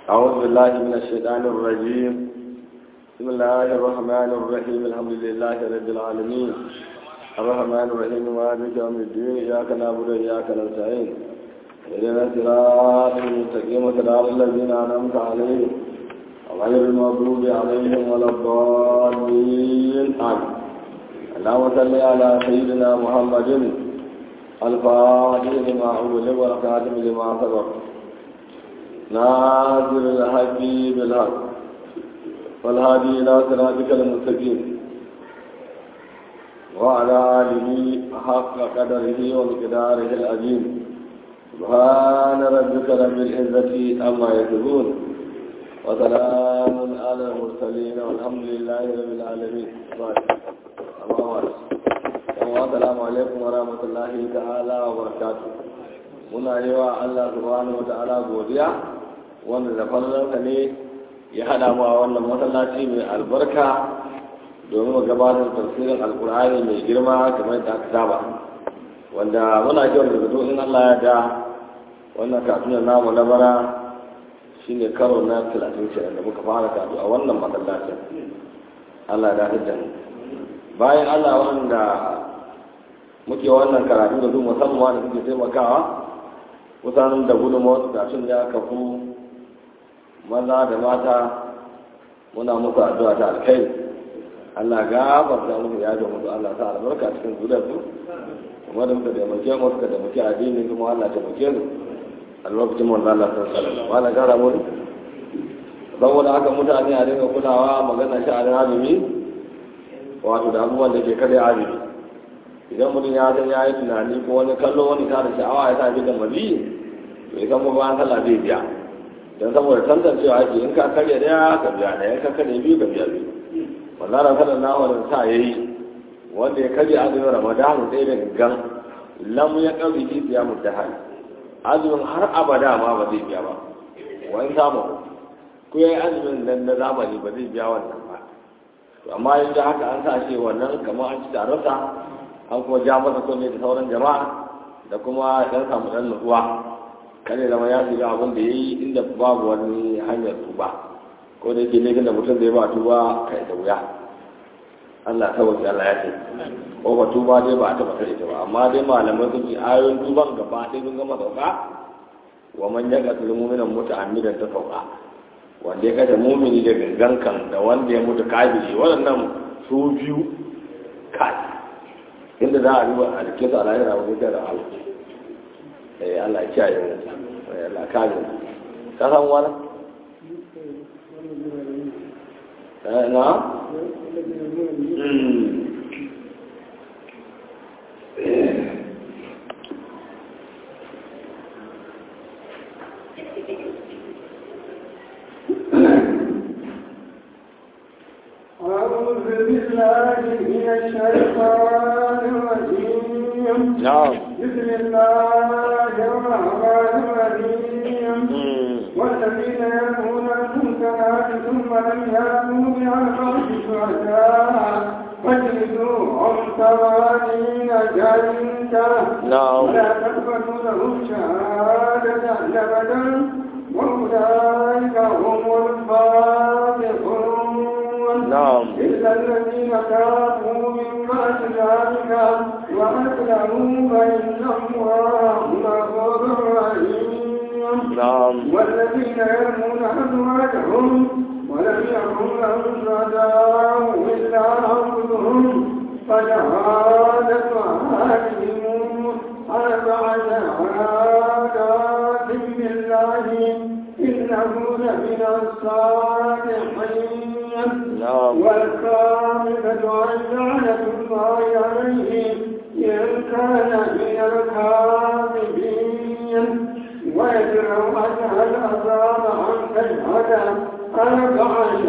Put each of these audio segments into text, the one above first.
أعوذ بالله من الشيطان الرجيم بسم الله الرحمن الرحيم الحمد لله رب العالمين الرحمن الرحيم مالك يوم الدين إياك نعبد وإياك نستعين اهدنا الصراط المستقيم صراط الذين أنعمت عليهم غير المغضوب عليهم ولا الضالين آمين اللهم صل على سيدنا محمد الفاتح لما أغلق والخاتم لما سبق ناصر الحق بالحق والهادي إلى صراطك المستقيم وعلى آله حق قدره ومقداره العظيم سبحان ربك رب العزة عما يصفون وسلام على المرسلين والحمد لله رب العالمين السلام عليكم ورحمة الله تعالى وبركاته muna yi wa Allah subhanahu wata'ala godiya wanda da fallonsa ne ya haɗa mu a wannan masallaci mai albarka domin mu gabatar tafsirin alkur'ani mai girma kamar da aka saba wanda muna kiwon da zato in Allah ya da wannan kasuwan namu na bara shine karo na talatin kenan da muka fara katu a wannan masallacin Allah ya dace mu bayan Allah wanda muke wannan karatu da su musamman da suke taimakawa kusan da gudunmawar kafin ya kafu maza da mata muna musu addu'a ta alkai Allah gafarta musu ya ga musu Allah ta albarka cikin zuriyarsu kuma da muka taimake mu suka taimake addini kuma Allah ta taimake su a lokacin manzo Allah sallallahu alaihi wasallam wala gara mu saboda haka mutane a dinga kulawa magana shi a azumi wato da abubuwan da ke kada azumi idan mutum ya san ya yi tunani ko wani kallo wani tare sha'awa ya sa bi da mazi to idan mu ba sallah zai biya dan saboda tantancewa ake in ka karya daya ka biya daya in ka karya biyu ka biya biyu wallahi sallallahu alaihi wasallam sa yayi wanda ya karya azumin ramadan sai da gan lam ya kabi fi siyamu dahal azumin har abada ma ba zai biya ba wa in samu ko yayi azumin nan na zamani ba zai biya wannan ba to amma yanzu haka an sa shi wannan kamar an ci tarasa an kuma ja masa kunne da sauran jama'a da kuma dan samu dan nutsuwa kare zama ya shiga abin da yayi inda babu wani hanyar tuba ko da yake laifin da mutum zai ba tuba kai da wuya Allah ta wuce Allah ya ce ko ba tuba dai ba a taba tare ta ba amma dai malamai sun ce ayoyin tuban gaba ɗaya sun gama sauka wa man yaga mu'minan muta'ammidan ta sauka wanda ya kada mumini da gangan da wanda ya mutu kafiri waɗannan su biyu kai inda za a riba a jikin su a lahira wani da Allah eh Allah ya kiyaye mu eh Allah kare mu ka san wani eh na أعوذ بالله من الشيطان الرجيم نعم بسم الله الرحمن الرحيم والذين يرمون المنكرات ثم لم يأتوا بأربعة شهداء فاجلدوهم ثمانين جلدة نعم ولا تقبلوا لهم شهادة أبدا وأولئك هم الفاسقون نعم إلا الذين تابوا من بعد ذلك وأسلموا فإن الله غفور رحيم نعم والذين يرمون أزواجهم ولم يكن لهم شهداء إلا أنفسهم فشهادة أحدهم أربع شهادات بالله إنه لمن الصالحين نعم والخامسة أن لعنة الله عليه إن كان من الكاذبين ويدعو أنها العذاب أن تشهد أربع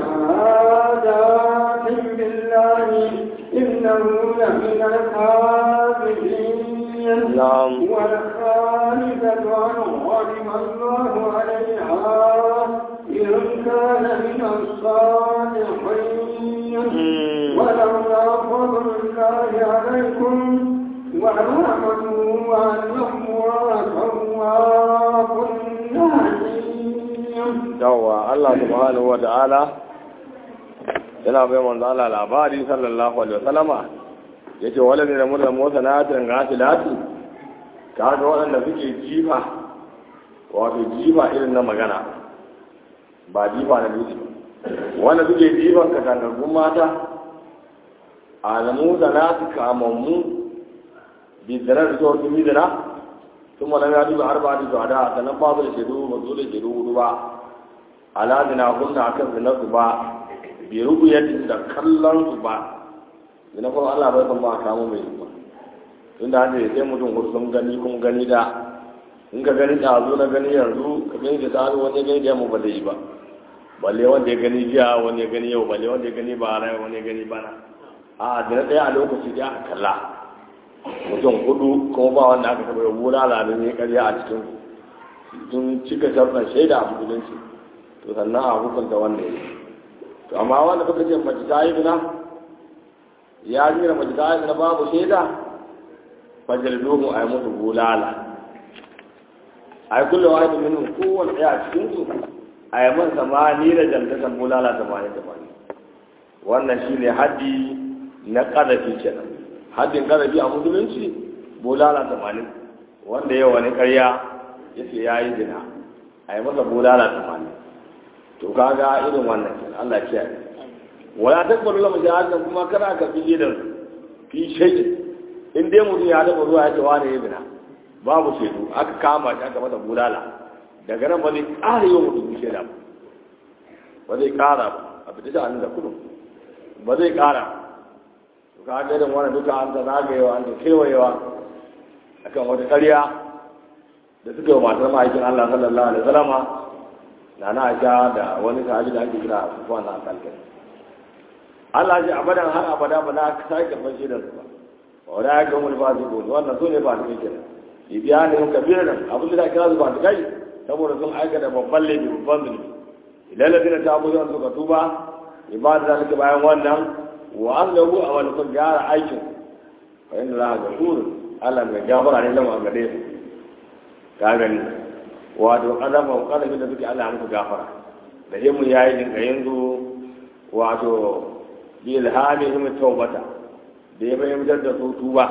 شهادات بالله إنه لمن الكاذبين نعم والخامسة أن غضب الله عليها إن كان من الصالحين ولولا فضل الله عليكم ورحمته وأن الله تواب حكيم yawwa Allah subhanahu wa ta'ala yana bai manzo Allah labari sallallahu alaihi wasallama yace wala ne da mutan motsa na tan gafilati kaga waɗanda suke jifa wato jifa irin na magana ba jifa na dutse wanda suke jifan katangargun mata alamu da na su kamammu bidanar da zuwa tumi da na sun wani ya duba har ba da zuwa da sannan ba su da shaidu ba su da shaidu hudu ba ala zina kunna akan zinar su ba bai rubu yadda da kallon su ba zina kuma Allah bai san ba a kamo mai ba tun da haka sai mutum wasu sun gani kuma gani da in ka gani da zo na gani yanzu ka gani da tsaro wani gani da yamma ba zai yi ba balle wanda ya gani jiya wani ya gani yau balle wanda ya gani ba rai wani ya gani bana a da ɗaya a lokaci da aka kalla mutum hudu kuma ba wanda aka taɓa yau wura lalin ne karya a cikin sun cika sharɗan shaida a musulunci to sannan a hukunta wanda ya yi to amma wanda suka ce mace ta yi bina ya jira mace ta yi bina babu shaida fajar domin a yi musu bulala a yi kullum wahidin minin kowane ɗaya a cikinsu a yi man samani da jamtakan bulala samani samani wannan shi ne haddi na ƙarafi kenan haddin ƙarafi a musulunci bulala samani wanda yau wani ƙarya ya ce ya yi zina a yi masa bulala samani to kaga irin wannan kenan Allah kiyaye wala takbaru lahu shahadatan kuma kana ka fi da fi shay'in in dai mutum ya taba zuwa ya ce wani ya zina babu shaidu aka kama shi aka masa bulala daga nan ba zai ƙara yi wa mutum shaida ba ba zai ƙara ba a fita shi a da kudu ba zai ƙara to ka ga irin wani duka an ta zagayewa an ta kewayewa akan wata ƙarya da suka yi matar ma'aikin Allah sallallahu alaihi wasallama na na aisha da wani sahabi da ake kira Sufyan na Kalkai Allah ji abadan har abada ba za ka sake fashe da su ba wa da ya ga mun ba su gobe wannan su ne ba su kenan ibiya ne mun kabiran abin da kira su ba su kai saboda sun aikata babban laifi babban zunubi idan ladina ta abu zan suka tuba ibada da suka bayan wannan wa an lahu a wani kun gyara aikin fa inda za a ga kuru Allah mai gafara ne lamar gare su ka gani wato kadama kadamin da suke Allah muku gafara da himu yayi din ga yanzu wato bi ilhamihim tawbata da ya bayyana da su tuba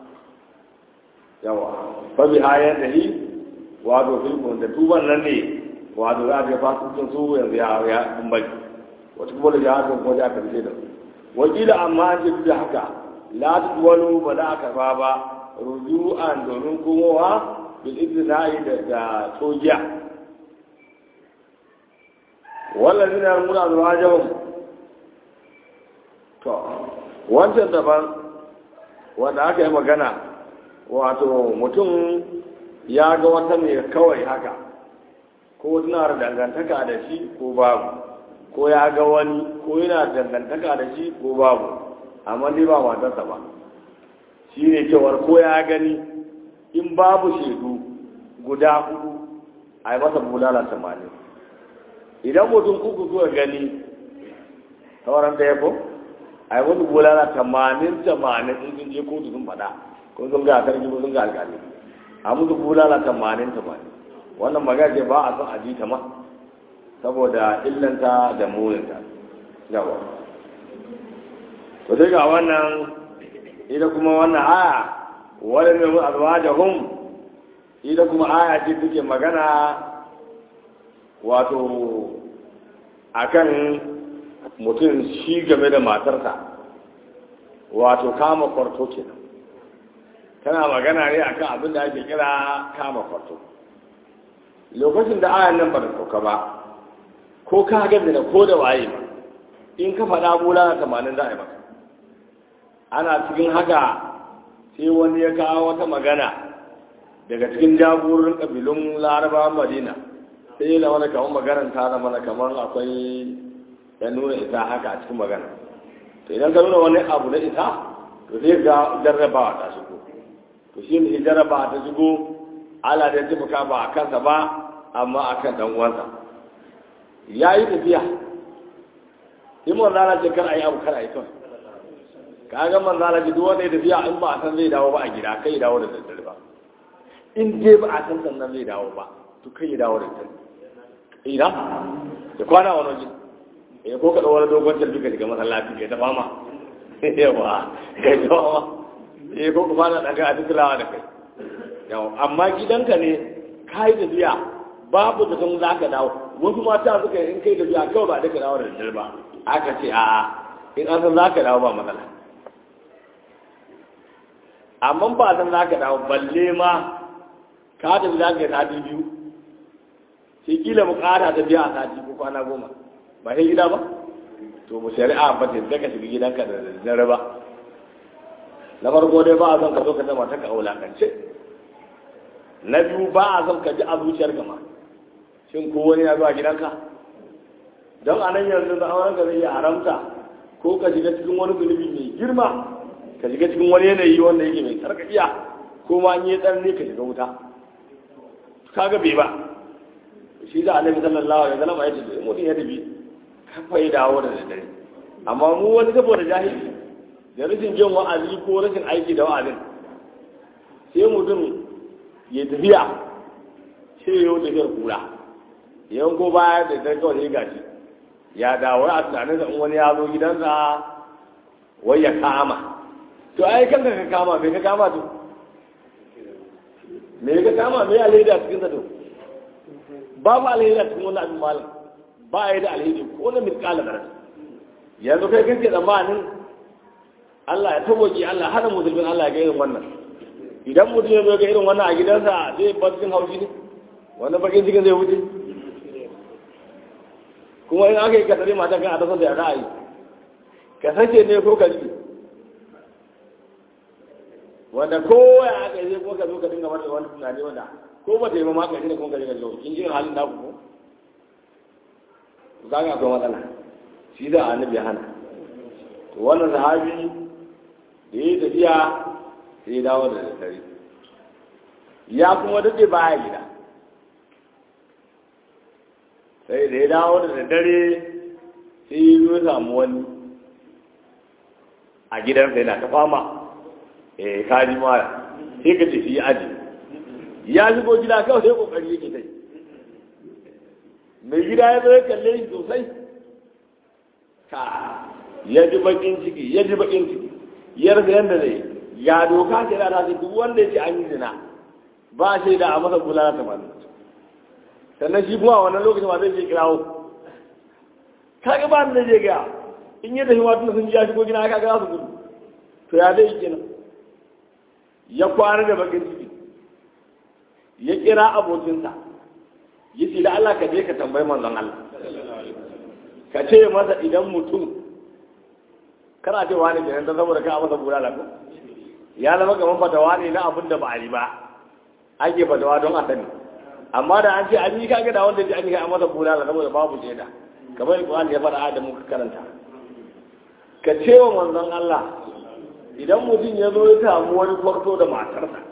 yawa fa bi hayat dahi wato filkon da tuban nan ne wato za ta fasu sun su yanzu ya ya kumbai wata kuma da jihadin kuma da aka fice da su wakila amma an ce da haka la tudwalu ba za ka ba ba rujuan domin komowa bil ibtina'i da da sojiya wallazina yarmuna azwajahum to wancan daban wanda aka yi magana wato mutum ya ga wata mai kawai haka ko tana da dangantaka da shi ko babu ko ya ga wani ko yana dangantaka da shi ko babu amma dai ba matarsa ba shi ne cewar ko ya gani in babu shaidu guda hudu a yi masa bulala tamanin idan mutum uku zuwa gani sauran ɗaya ko a yi musu bulala tamanin tamanin in sun je kotu sun faɗa ko sun ga sarki ko sun ga alƙali a musu bulala tamanin tamanin wannan magana ce ba a son a ji ta ma saboda illanta da muninta yawa to sai ga wannan ita kuma wannan aya wani ne mun azwajahum ita kuma aya ce take magana wato akan mutum shi game da matarsa wato kama kwarto kenan tana magana ne akan abin da ake kira kama kwarto lokacin da ayan nan ba da sauka ba ko ka gaza da ko da waye ba in ka faɗa bula na tamanin za a yi maka ana cikin haka sai wani ya kawo wata magana daga cikin jagororin ƙabilun larabawan madina sai da wani kamar maganar ta zama na kamar akwai ya nuna isa haka a cikin magana to idan ka nuna wani abu na isa to sai ga jarrabawa ta shigo to shi ne jarrabawa ta shigo ala da taimaka ba a kansa ba amma a kan ɗan uwansa ya yi tafiya in manzana ce kar a yi abu kar a yi kawai ka ga manzana ce duk wanda ya tafiya in ba a san zai dawo ba a gida kai dawo da daddare ba in dai ba a san sannan zai dawo ba to kai dawo da daddare ina da kwana wani waje eh ko ka wani dogon tarbi ka shiga masallaci ka ta fama yawa ka ta fama eh ko ka fara daga a tukulawa da kai yawa amma gidanka ne ka yi tafiya babu da sun za ka dawo wasu mata suka yi in kai tafiya kawai ba duka dawo da daddare ba aka ce a'a in an san za ka dawo ba matsala amma ba san za ka dawo balle ma ka tafi za ka yi sati biyu sai kila mu ƙara tafiya a sati ko kwana goma ba sai gida ba to mu shari'a ba ta ka shiga gidanka da daddare ba na farko dai ba a son ka zo ka zama ta ka wulakance na biyu ba a son ka ji a zuciyar gama shin ko wani ya zuwa gidanka don a nan yanzu da auren ka zai iya haramta ko ka shiga cikin wani zunubi mai girma ka shiga cikin wani yanayi wanda yake mai sarkakiya ko ma an yi tsanani ka shiga wuta kaga bai ba shi da annabi sallallahu alaihi wasallam ya ce mutum ya tafi kafa ya dawo da daddare amma mu wani saboda jahili da rashin jin wa'azi ko rashin aiki da wa'azin sai mutum ya tafiya sai ya tafiyar kura yawan ko baya da ta kawai ya gashi ya dawo a tunanin da wani ya zo gidansa wai ya kama to ai kanka ka kama me ka kama to me ka kama me alheri a cikin sa to babu alheri a cikin wani abin malam ba ya da alheri ko na miskala da yanzu kai kake tsammanin Allah ya taboki Allah hana musulmin Allah ya ga irin wannan idan mutum ya zo ga irin wannan a gidansa zai bar cikin haushi ne wanda bakin cikin zai wuce kuma in aka yi ka tsare matan kan a tasar da ya ra'ayi ka sake ne ko ka ji wanda ko ya aka yi ko ka zo ka dinga mata wani tunani wanda ko ba ta yi ma ka shi ne kuma ka je ka zo kin ji halin naku ko za ka akwai matsala shi da annabi ya hana to wannan sahabi da ya tafiya sai ya dawo da daddare ya kuma daɗe baya gida sai da ya dawo da daddare sai ya zo samu wani a gidansa yana ta fama eh kaji mara sai ka tafi ya aji ya shigo gida kawai sai kokari yake tai mai gida ya zo ya kalle shi sosai ka ya ji bakin ciki ya ji bakin ciki ya rasa yadda zai ya doka ce da ta ce duk wanda ya ce an yi zina ba shi da a masa kula na tamanin sannan shi kuma a wannan lokacin ma zai je kirawo kaga ba da zai ga in yi tafi wata sun ji ya shigo gina kaga za su gudu to ya zai kenan ya kwana da bakin ciki ya kira abokinsa ya ce da Allah ka je ka tambayi manzon Allah ka ce masa idan mutum kana ce wani kenan ta saboda ka masa bulala ko ya zama kamar fatawa ne na abin da ba a yi ba ake fatawa don a sani amma da an ce an yi kaga da wanda an yi a masa bulala saboda babu shaida kamar Qur'an ya faɗa da muka karanta ka ce wa manzon Allah idan mutum ya zo ya samu wani kwarto da matarsa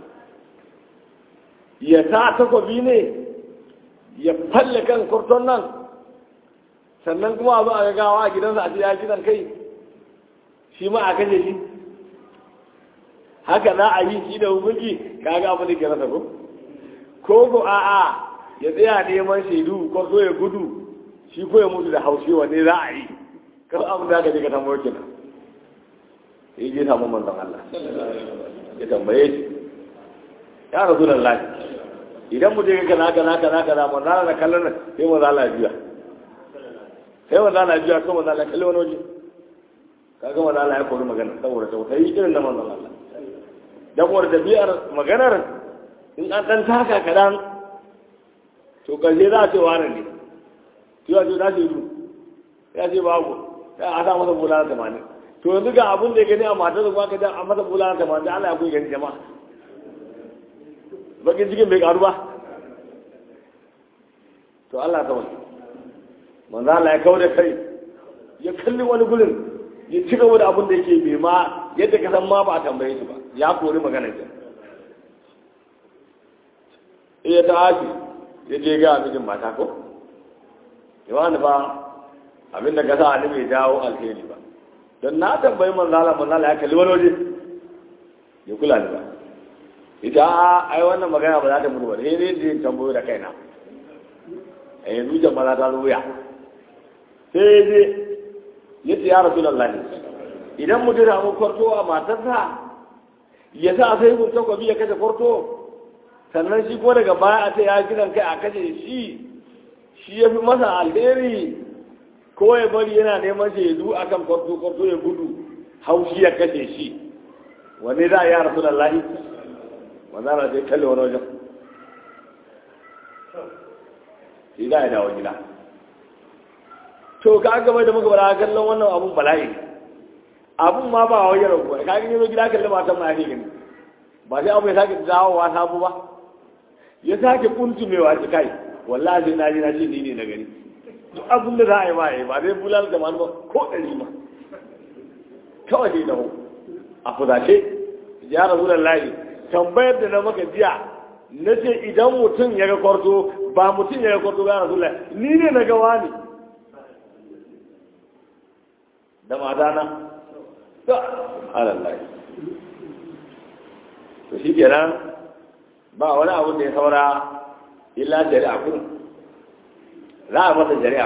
ya sa takobi ne ya falle kan kwarton nan sannan kuma a zo a gagawa a gidansa a ce ya gidan kai shi ma a kashe shi haka za a yi shi da hukunci kaga abu da ke rasa ko ko ko a'a ya tsaya neman shaidu ko so ya gudu shi ko ya mutu da haushi wanne za a yi kan abu da aka je ka tambayo kenan sai je samu manzon Allah ya tambaye shi ya rasu da lafi idan mu je ga kaza kaza kaza kaza mun zala da kallon nan sai mu zala biya sai mu zala biya ko mu zala kalle wani waje kaga mu zala ya kori magana saboda tausayi irin da manzon Allah dan wani tafiyar maganar in an dan taka kadan to kalle za a ce wani ne to ya ce za ce yi ya ce babu ya a sa masa bulala tamanin to yanzu ga abin da ya gani a matar da kuma ka a masa bulala tamanin Allah ya kuyi gani jama'a bakin cikin bai karu ba to Allah ta wani manzo Allah ya kawo da kai ya kalli wani gurin ya ci gaba da abin da yake bai ma yadda ka san ma ba a tambaye shi ba ya kori magana ce iya ta haji ya je ga mijin mata ko yawan ba abin da ka sa ani bai jawo alheri ba don na tambayi manzo Allah manzo Allah ya kalli wani waje ya kula ni ba ita ai wannan magana ba za ta mutu ba sai dai zai tambayo da kaina a yanzu jama'a ta zo ya sai ya je ya ce ya rasu lallani idan mutum da mu kwarto a matarsa ya sa sai mun takwabi ya kashe kwarto sannan shi ko daga baya a ce ya gidan kai a kashe shi shi ya fi masa alheri ko ya bari yana neman shaidu a kan kwarto kwarto ya gudu haushi ya kashe shi wani za a yi a rasu lallani wanda na sai kalle wani wajen shi za a dawo gida to ka gaba da muka bara kallon wannan abun bala'i abun ma ba wai yaro ko ka gani gida kallon matan ma yake gani ba sai abu ya sake dawowa sabu ba ya sake kuntumewa ki kai wallahi na ji na ji ni ne na gani duk abun da za a yi ma yi ba zai bulal da ba ko ɗari ma kawai dai dawo a fuzace ya rasu da layi tambayar da na maka jiya na ce idan mutum ya ga kwarto ba mutum ya ga kwarto ga rasu ni ne na gawa ne da matana ta alallahi to shi kenan ba wani abu da ya saura illa jari'a kun za a masa jari'a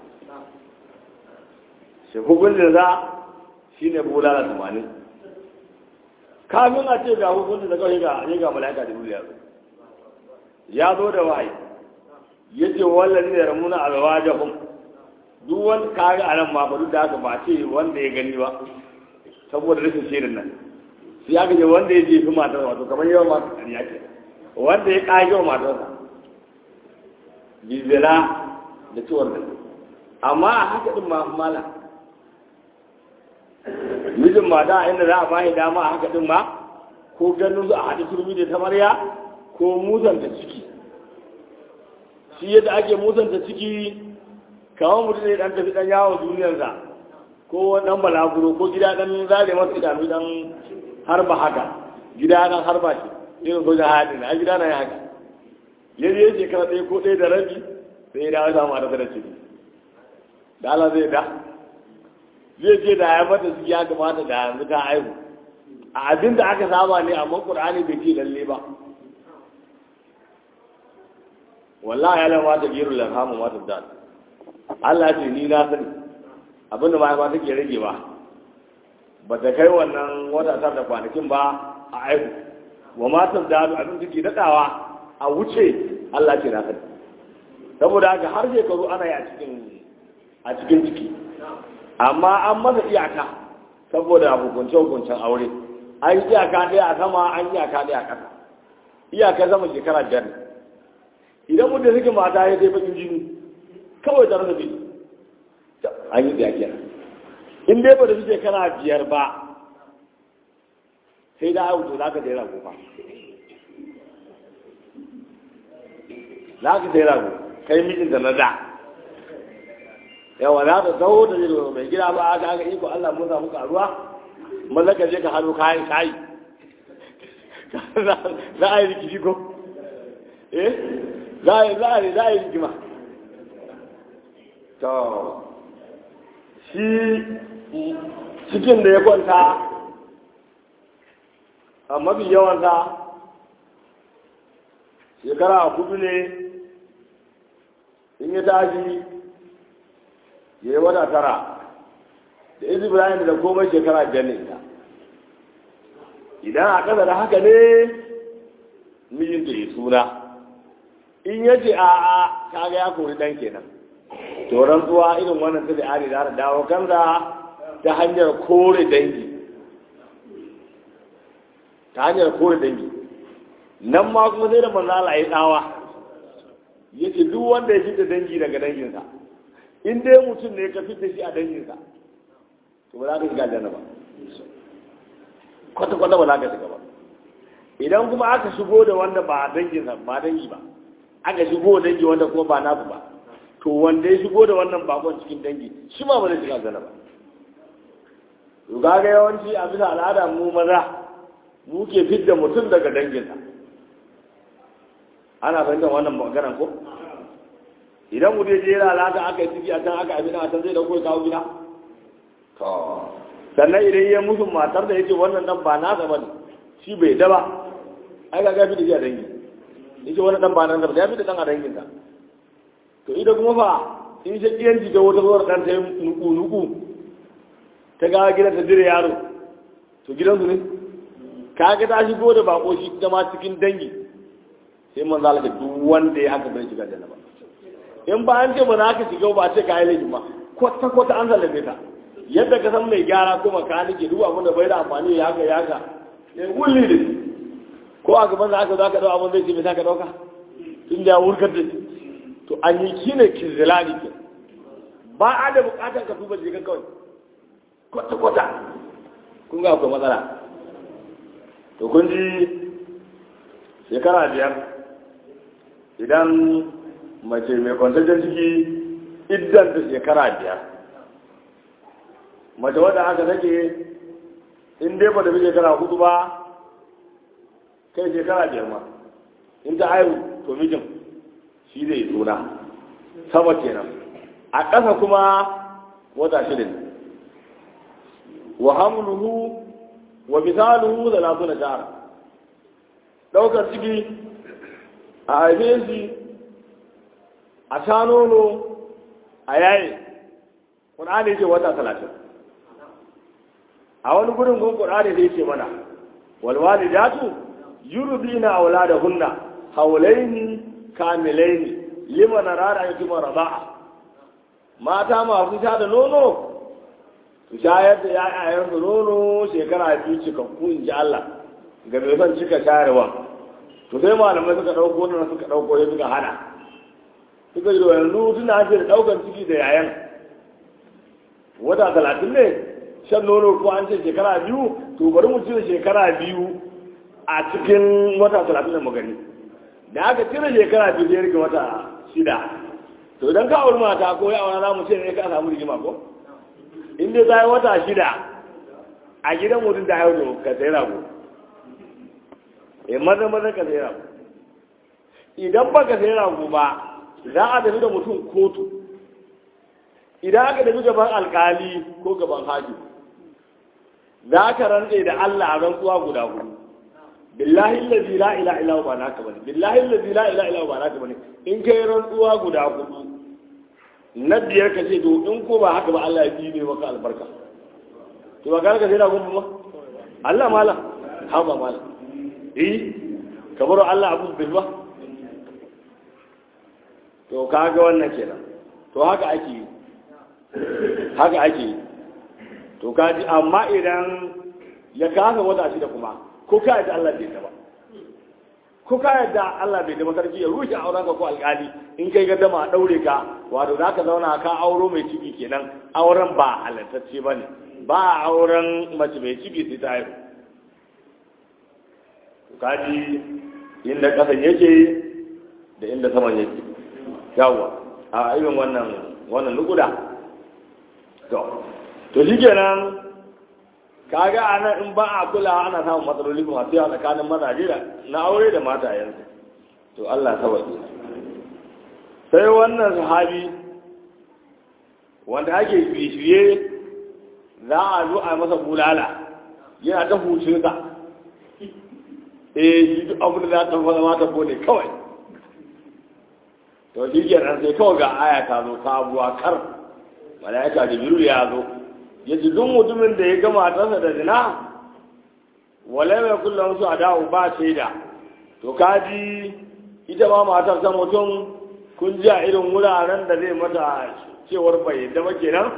shi hukuncin za shi ne bulala tamanin kafin a ce ga hukuncin da kawai ga ya ga mala'ika da duniya ya zo da wahayi ya ce wallazi ne ramuna alwajahum duk wani kaga a nan ma ba duk da haka ba ce wanda ya gani ba saboda rashin shirin nan sai aka ce wanda ya jefi matar wato kamar yawan matar ƙarya ke wanda ya ƙage wa matarsa bizira da ciwon da amma a haka din ma mala mijin mata inda za a bashi dama a haka din ma ko ganin su a haɗe turmi da tamarya ko musanta ciki shi yadda ake musanta ciki kamar mutum ne dan tafi dan yawon duniyarsa ko dan balaguro ko gida dan zare masa idanu dan harba haka gida dan harba shi irin soja hadi na gida na ya haka yanzu ya shekara ɗaya ko ɗaya da rabi sai ya dawo samu a da ciki da Allah zai da zai ce da ya mata su ya kamata da yanzu ta aihu a abin da aka saba ne amma Qur'ani bai ce lalle ba wallahi ya lamata giru lafamu mata da Allah ce ni na sani abinda ba take rage ba ba ta kai wannan wata tar da kwanakin ba a aihu wa matar da abin take daɗawa a wuce Allah ce na sani saboda haka har shekaru ana yi a cikin a cikin ciki amma an masa iyaka saboda hukunce hukuncen aure an yi iyaka ɗaya a sama an yi iyaka ɗaya a ƙasa iyaka zama shekara biyar idan mutum suke mata ya zai bakin jini kawai tare da biyu an yi biya kenan in dai ba da suke kana biyar ba sai da auto za ka daira gofa za ka daira go kai mijin da na da yawa za ka zaho da zai mai gida ba aka aka iko Allah mun samu karuwa mallaka je ka hannu kayan kayi za a yi rikici ko eh za a yi za a yi za a yi rigima to shi cikin da ya kwanta a mafi yawansa shekara a kudu ne in ya tashi ya yi wata tara da izu ibrahim da komai shekara biyar ne ita idan a ƙasa da haka ne mijinta ya suna in ya ce a a kaga ya kori ɗan kenan to rantsuwa irin wannan ta da ari za ta dawo kansa ta hanyar kore dangi ta hanyar kore dangi nan ma kuma sai da manzala ya tsawa ya ce duk wanda ya fita dangi daga danginsa in dai mutum ne ka fita shi a danginsa to ba za ka shiga aljanna ba kwata-kwata ba za ka shiga ba idan kuma aka shigo da wanda ba danginsa ba dangi ba aka shigo dangi wanda kuma ba nasu ba to wanda ya shigo da wannan bakon cikin dangi shi ma ba zai shiga aljanna ba to kaga yawanci a bisa al'ada mu maza mu ke fidda mutum daga danginsa ana fahimtar wannan maganar ko idan mu je jera al'ada aka yi ciki a can aka abin a can zai dauko ya kawo gida to sannan idan ya musu matar da yake wannan dan ba nasa ba ne shi bai da ba ai ga gafi da shi a dangi yake wannan dan ba nan da ya fi da dan a danginsa to ita kuma fa in shakiyanci ta wata zuwar ɗan ta yi nuku-nuku ta gawa gidan ta dire yaro to gidansu ne ka ga ta shigo da bako shi zama cikin dangi sai man zalaka duk wanda ya haka bai shiga da ba in ba an ce ba za ka shiga ba ce ka yi laifin ba kwata kwata an zalabe ta yadda ka san mai gyara ko makanike duk abin da bai da amfani ya haka ya haka ya wulli da shi ko a gaban da aka zo aka dau abin zai ce mai ka dauka inda ya wurkar da shi to an yi kine kizilani ke ba a da bukatar ka tuba jikin kawai kwata kwata kun ga akwai matsala to kun ji shekara biyar idan mace mai kwantaccen ciki idan ta shekara biyar mace wadda aka take in dai ba da bi shekara hudu ba kai shekara biyar ma in ta haihu to mijin shi zai suna sama kenan a ƙasa kuma wata shirin wa hamluhu wa misaluhu da lafi na jara ɗaukar ciki a haife shi a sha nono a yayi ƙunani ce wata talatin a wani gurin gun ƙunani zai ce mana walwali datu yurubi na aula da hunna haulaini kamilaini lima na rara ya kuma raba'a mata masu sha da nono su shayar da ya'yayensu nono shekara biyu cikakku in ji Allah ga mai son cika shayarwa to sai malamai suka ɗauko wannan suka ɗauko ya suka hana suka yi yanzu tuna ake da ɗaukar ciki da yayan wata talatin ne shan nono ko an ce shekara biyu to bari mu cire shekara biyu a cikin wata talatin da magani da aka cire shekara biyu sai rike wata shida to idan ka auri mata ko ya aura za mu ce ne ka samu rigima ko in dai ta yi wata shida a gidan mutum da yau ka sai rago e maza maza ka sai rago idan ba ka sai rago ba za a tafi da mutum kotu idan aka tafi gaban alkali ko gaban haji za ka rantse da Allah a rantsuwa guda hudu billahi allazi la ilaha illa huwa naka bane billahi allazi la ilaha illa huwa naka bane in kai rantsuwa guda hudu na biyar ka ce to in ko ba haka ba Allah ya ne maka albarka to ba ka sai da gun ba Allah mala ha ba mala eh kamar Allah abu bil ba to kaga wannan kenan to haka ake yi haka ake yi to kaji amma idan ya kasa wata shi da kuma ko ka yadda Allah bai ba ko ka yadda Allah bai da sarki ya rushe auren ka ko alƙali in kai gaddama a daure ka wato za ka zauna ka auro mai ciki kenan auren ba halattacce ba ne ba auren mace mai ciki sai ta haihu kaji inda ƙasan yake da inda saman yake yawa a irin wannan wannan nukuda to to shi kenan kaga a nan in ba a kula ana samun matsaloli masu yawa tsakanin mazaje da na aure da matayensu to Allah sabaji sai wannan sahabi wanda ake shirye za a zo a masa bulala yana ta hucinsa eh shi duk abin da za ta fara mata ko ne kawai to shi kenan sai kawai ga aya ta zo sabuwa kar malaika jibril ya zo ya ji duk mutumin da ya gama matarsa da zina wale mai kullum su a dawo ba shaida to kaji ita ma matar ta mutum kun ji a irin wuraren da zai mata cewar bai yadda ba kenan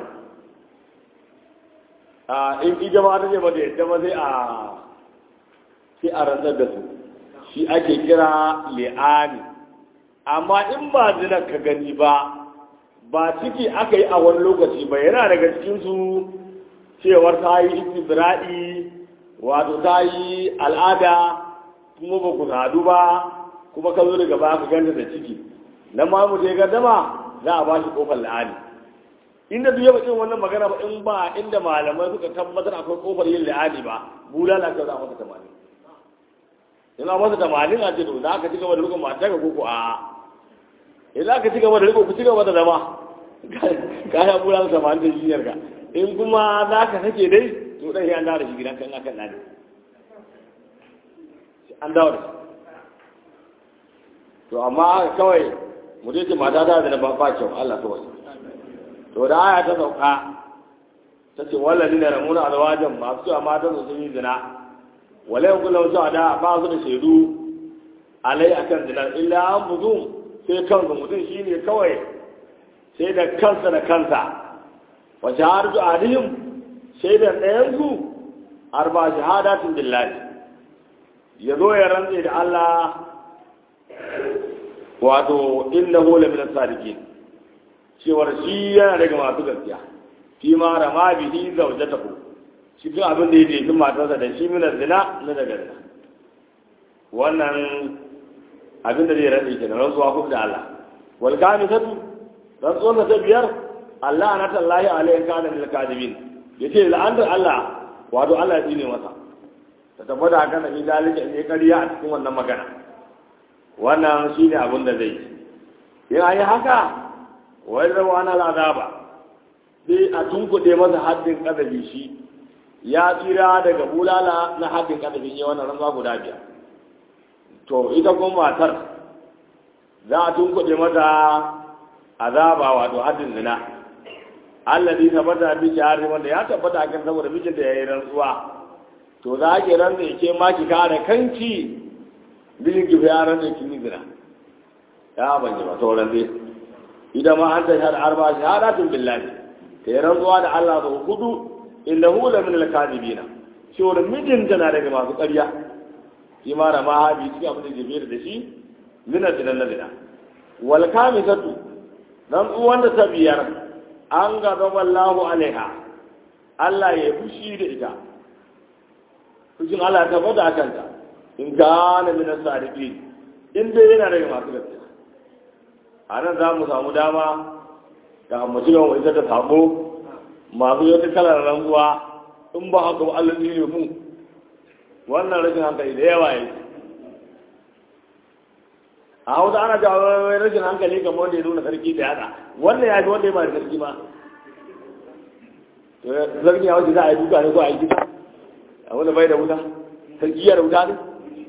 a in ita ma ta ce ba da yadda ba sai a sai a rantsar da su shi ake kira li'ani amma in ba zina ka gani ba ba ciki aka yi a wani lokaci ba yana daga cikinsu cewar ta yi istibra'i wato ta yi al'ada kuma ba ku sadu ba kuma ka zo daga ba ka ganta da ciki nan ma mu je gaddama za a ba shi kofar la'ani inda duk yaba wannan magana ba in ba inda malamai suka tabbatar akwai kofar yin la'ani ba bulala ka za a masa tamanin ina masa tamanin a ce to za ka ci gaba da rikon mata ka koko a idan ka ci gaba da riko ku ci gaba da zama ka ya bulala tamanin da jiniyar ka in kuma za ka sake dai to ɗan an dawo da shi gidan kan akan nani an dawo da shi to amma kawai mu ce mata ta da ba ba kyau Allah ta wasu to da aya ta sauka ta ce wallahi ne ramuna alwajan masu cewa matan su sun yi zina walai kullum su da ba su da shaidu alai akan zina illa an buzu sai kansa mutum shine kawai sai da kansa da kansa wa shahadatu alihim shaidar ɗayan su arba shahadatin billahi ya zo ya rantse da Allah wato innahu la min as-sadiqin cewar shi yana daga masu gaskiya fi ma rama bihi zawjatahu cikin abin da ya jefi matarsa da shi min zina na daga zina wannan abin da zai rantse kenan rantsuwa kuma da Allah wal kamisatu rantsuwar ta biyar Allah na tallahi alayhi kana lil kadibin yace la'andar Allah wato Allah ya tsine masa ta tabbata kan da dalika ne kariya a cikin wannan magana wannan shine abin da zai yi in ayi haka wai rawa na azaba sai a tunkuɗe masa haddin kadabi shi ya tsira daga bulala na haddin kadabin yi wannan rantsuwa guda biyar to ita kuma matar za a tunkuɗe mata azaba wato haddin zina allazi tabbata bi shahari wanda ya tabbata kan saboda mijin da yayi rantsuwa to za ki rantsa yake ma ki kare kanki mijin ki ya rantsa ki ni zina ya ban ji ba to rantsa idan ma an tashhad arba shahadatun billahi ta yi rantsuwa da Allah da hudu innahu la min al-kadibina shi wanda mijin tana daga masu ƙarya shi ma da mahabi cikin abin da ke da shi mina zinan na zina wal kamisatu dan uwan da ta biyar an ga wallahu alaiha Allah ya fushi da ita fushin Allah ta bada a kanta in kana min as-sadiqin in dai yana daga masu gaskiya a nan za mu samu dama ga mu ci gaba ita ta sabo masu yau kalar rantsuwa in ba haka ba Allah ne mu wannan rashin hankali da yawa yake a hausa ana jawo rashin hankali kamar wanda ya nuna sarki da yada wannan ya fi wanda ya ba da sarki ma sarki ya wace za a yi duka ne ko a yi gida a wanda bai da wuta sarki ya da wuta ne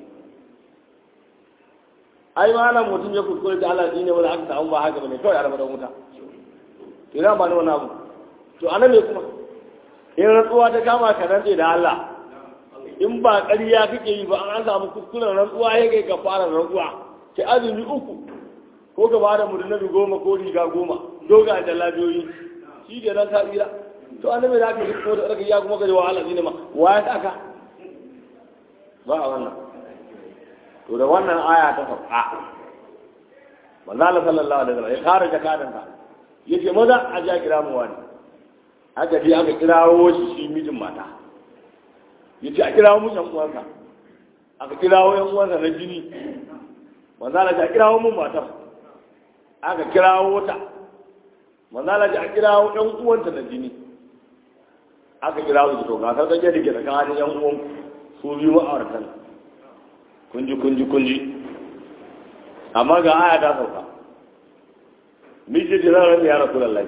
ai ma nan mutum ya kuskure da Allah ne wanda aka samu ba haka bane kawai a ramadan wuta to ina ba ni wani abu to anan ne kuma in rantsuwa ta kama ka rantse da Allah in ba ƙarya kake yi ba an samu kuskuren rantsuwa ya kai ka fara rantsuwa ki azumi uku ko ka bada murnabi goma ko riga goma doga da labiyoyi shi ke nan ka tsira to annabi da aka yi ko da aka ya kuma ka ji wahala ne ma wa ya saka ba a wannan to da wannan aya ta sauka manzo Allah sallallahu alaihi wasallam ya kare jakadan ka yace maza a ja kira mu wani aka je aka kirawo shi shi mijin mata yace a kirawo mu yan uwansa aka kirawo yan uwansa na jini manzala ta kirawo mun matar aka kirawo ta manzala ta kirawo ɗan uwanta da jini aka kirawo su to ga ta tsaye da ke tsakanin yan uwan su biyu ma'auratan kunji kunji kunji amma ga aya ta sauka miji ji zan rantsa ya rasu lallai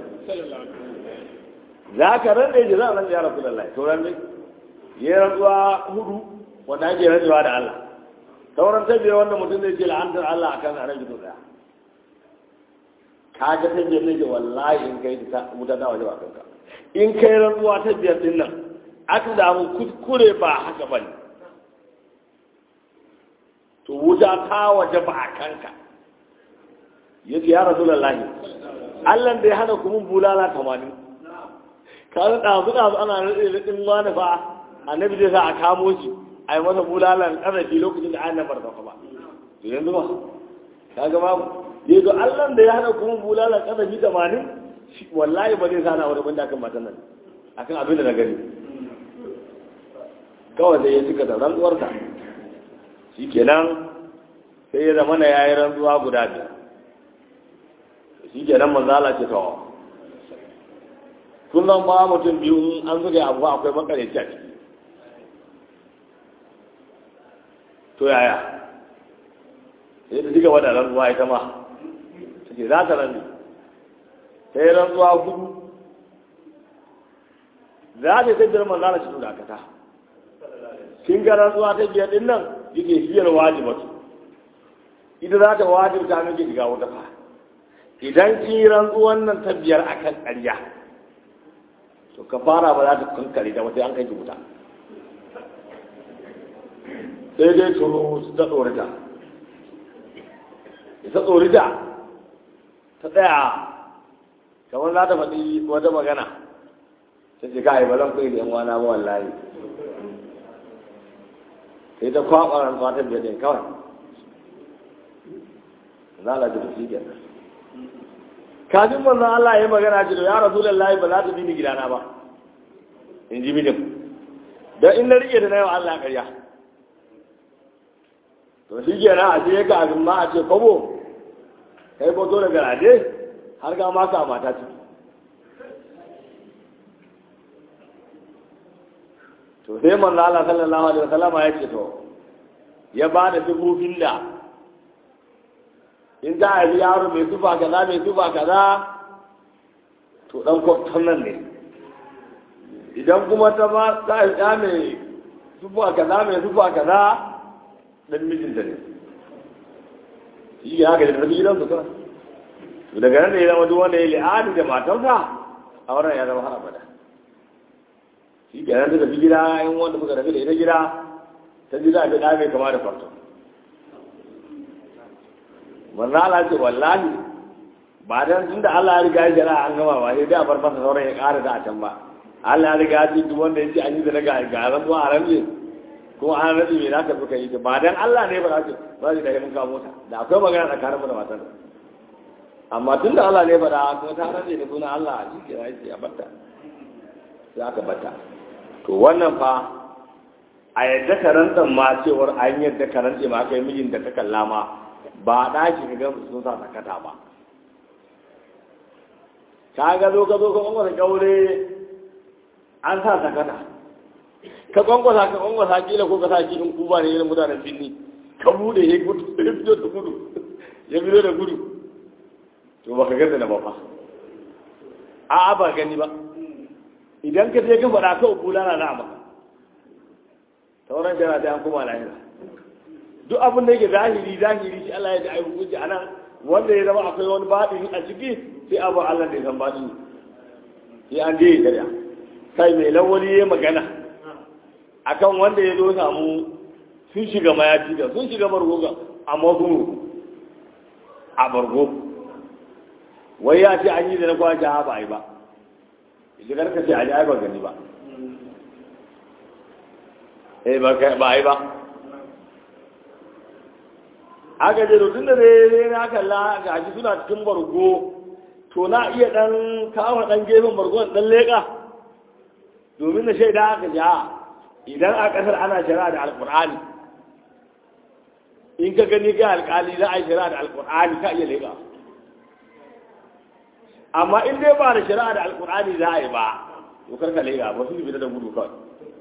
za ka rantsa ji zan rantsa ya rasu lallai to rantsa ya rantsuwa hudu wanda ake rantsuwa da Allah sauran ta biyar wanda mutum zai ce la'antar Allah a kan aran gido daya ka ga ta biyar ne wallahi in kai ta wuta ta waje ba kanka in kai rantsuwa ta biyar din nan aka damu kuskure ba haka bane to wuta ta waje ba a kanka yace ya rasulullahi Allah da ya hana kuma bulala tamanin ka ga ɗazu ɗazu ana rade ɗin wani fa annabi zai sa a kamo shi a yi masa bulalan ƙarfi lokacin da an nabar da ba to yanzu ba ka ga babu ya zo allah da ya hana kuma bulalan ƙarfi tamanin wallahi ba zai sana wani banda akan matan nan akan abin da na gani kawai sai ya cika da rantsuwarsa shi kenan sai ya zama na ya yi rantsuwa guda biyar shi kenan manzala ce tawa kun zan ba mutum biyu an zuga abu akwai makareci a ciki to yaya sai ta diga wadda rantsuwa ita ma ta ce za ta rantsu sai rantsuwa hudu za ta ta biyar manzana shi da akata kin ga rantsuwa ta biyar din nan yake hiyar wajibatu ita za ta wajibta miki shiga wata fa idan ki rantsuwan nan ta biyar akan ƙarya to ka fara ba za ta kankare da wata an kai ki wuta sai dai turo ta tsorita ita tsorita ta tsaya kamar za ta faɗi wata magana ta ce kai ba zan kai da yan wana ba wallahi sai ta kwaɓa rantsuwa ta biyar ɗin kawai za a da shi kenan kafin manzon Allah ya magana ce to ya rasulullahi ba za ta bi ni gidana ba in ji mijin don in na rike da na yau Allah ƙarya to shi kenan a ce kafin ma a ce kwabo kai ko zo da garaje har ga maka mata ciki to sai manzon Allah sallallahu alaihi wasallama ya ce to ya ba da dubufin da in za a yi yaro mai zuba kaza mai zuba kaza to dan kwaftan nan ne idan kuma ta ba za a yi mai zuba kaza mai zuba kaza dan mijinta ne shi ya haka da tafi gidan su kana to daga nan da ya zama duk wanda ya li'ani da matarsa a wannan ya zama har abada shi ke nan ta tafi gida in wanda muka tafi da ita gida ta ji za a fi ɗa mai kama da kwarto manzo Allah ce wallahi ba dan tunda Allah ya riga ya jira an gama ba sai dai a bar masa sauran ya ƙara da a can ba Allah ya riga ya ce duk wanda ya ce an yi da ga ga ran zuwa a ran ne ko an rabi me zaka suka yi ba dan Allah ne ba za ce ba zai da mun kawo mota da akwai magana tsakanin mu da matan amma tunda Allah ne ba da kuma ta rage da sunan Allah a cikin ya ce ya batta sai aka batta to wannan fa a yadda karantar ma cewar an yadda karanta ma kai mijin da ta kalla ma ba ɗaki ka gama sun sa sakata ba ka ga zo ka zo ka kwankwasa kyaure an sa sakata ka kwankwasa ka kwankwasa kila ko ka sa kilin kuba ne irin mutanen binni ka bude ya gudu ya fito da gudu ya fito da gudu to ba ka ganda na ba fa a ba gani ba idan ka je ka faɗa kawai kula na na maka sauran jana da an kuma lahira duk abin da yake zahiri zahiri shi Allah ya ji ai hukunci anan wanda ya zama akwai wani baɗini a ciki sai abu Allah da ya san baɗini sai an je ya karya kai mai lawali ya magana akan wanda ya zo samu sun shiga mayafi da sun shiga bargo ga amma sun ruku a bargo wai ya ce an yi da na kwace ha ba a yi ba idan karka ce a ji ai ba gani ba eh ba a yi ba aka je tun da dai na kalla ga shi suna cikin bargo to na iya dan kawo dan gefen bargon dan leka domin na shaida aka ja idan a kasar ana shari'a da alkur'ani in ka gani ga alkali za a yi shari'a da alkur'ani ka iya leka amma in dai ba da shari'a da alkur'ani za a yi ba to karka leka ba su bi da gudu kawai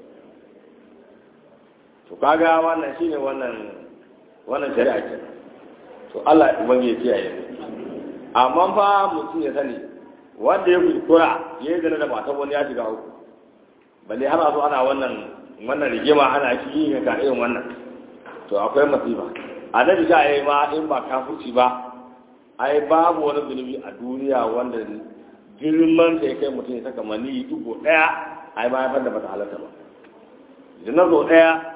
to kaga wannan shine wannan wannan shari'a kenan to Allah ubangi ya kiyaye amma fa mutum ya sani wanda ya kuskura ya yi zana da matan wani ya shiga uku balle har a zo ana wannan wannan rigima ana shi yin ka irin wannan to akwai masifa a nan da ya ma in ba kafurci ba ai babu wani zunubi a duniya wanda girman sa ya kai mutum ya saka mani dugo daya ai ma ya fanda bata halatta ba idan zo daya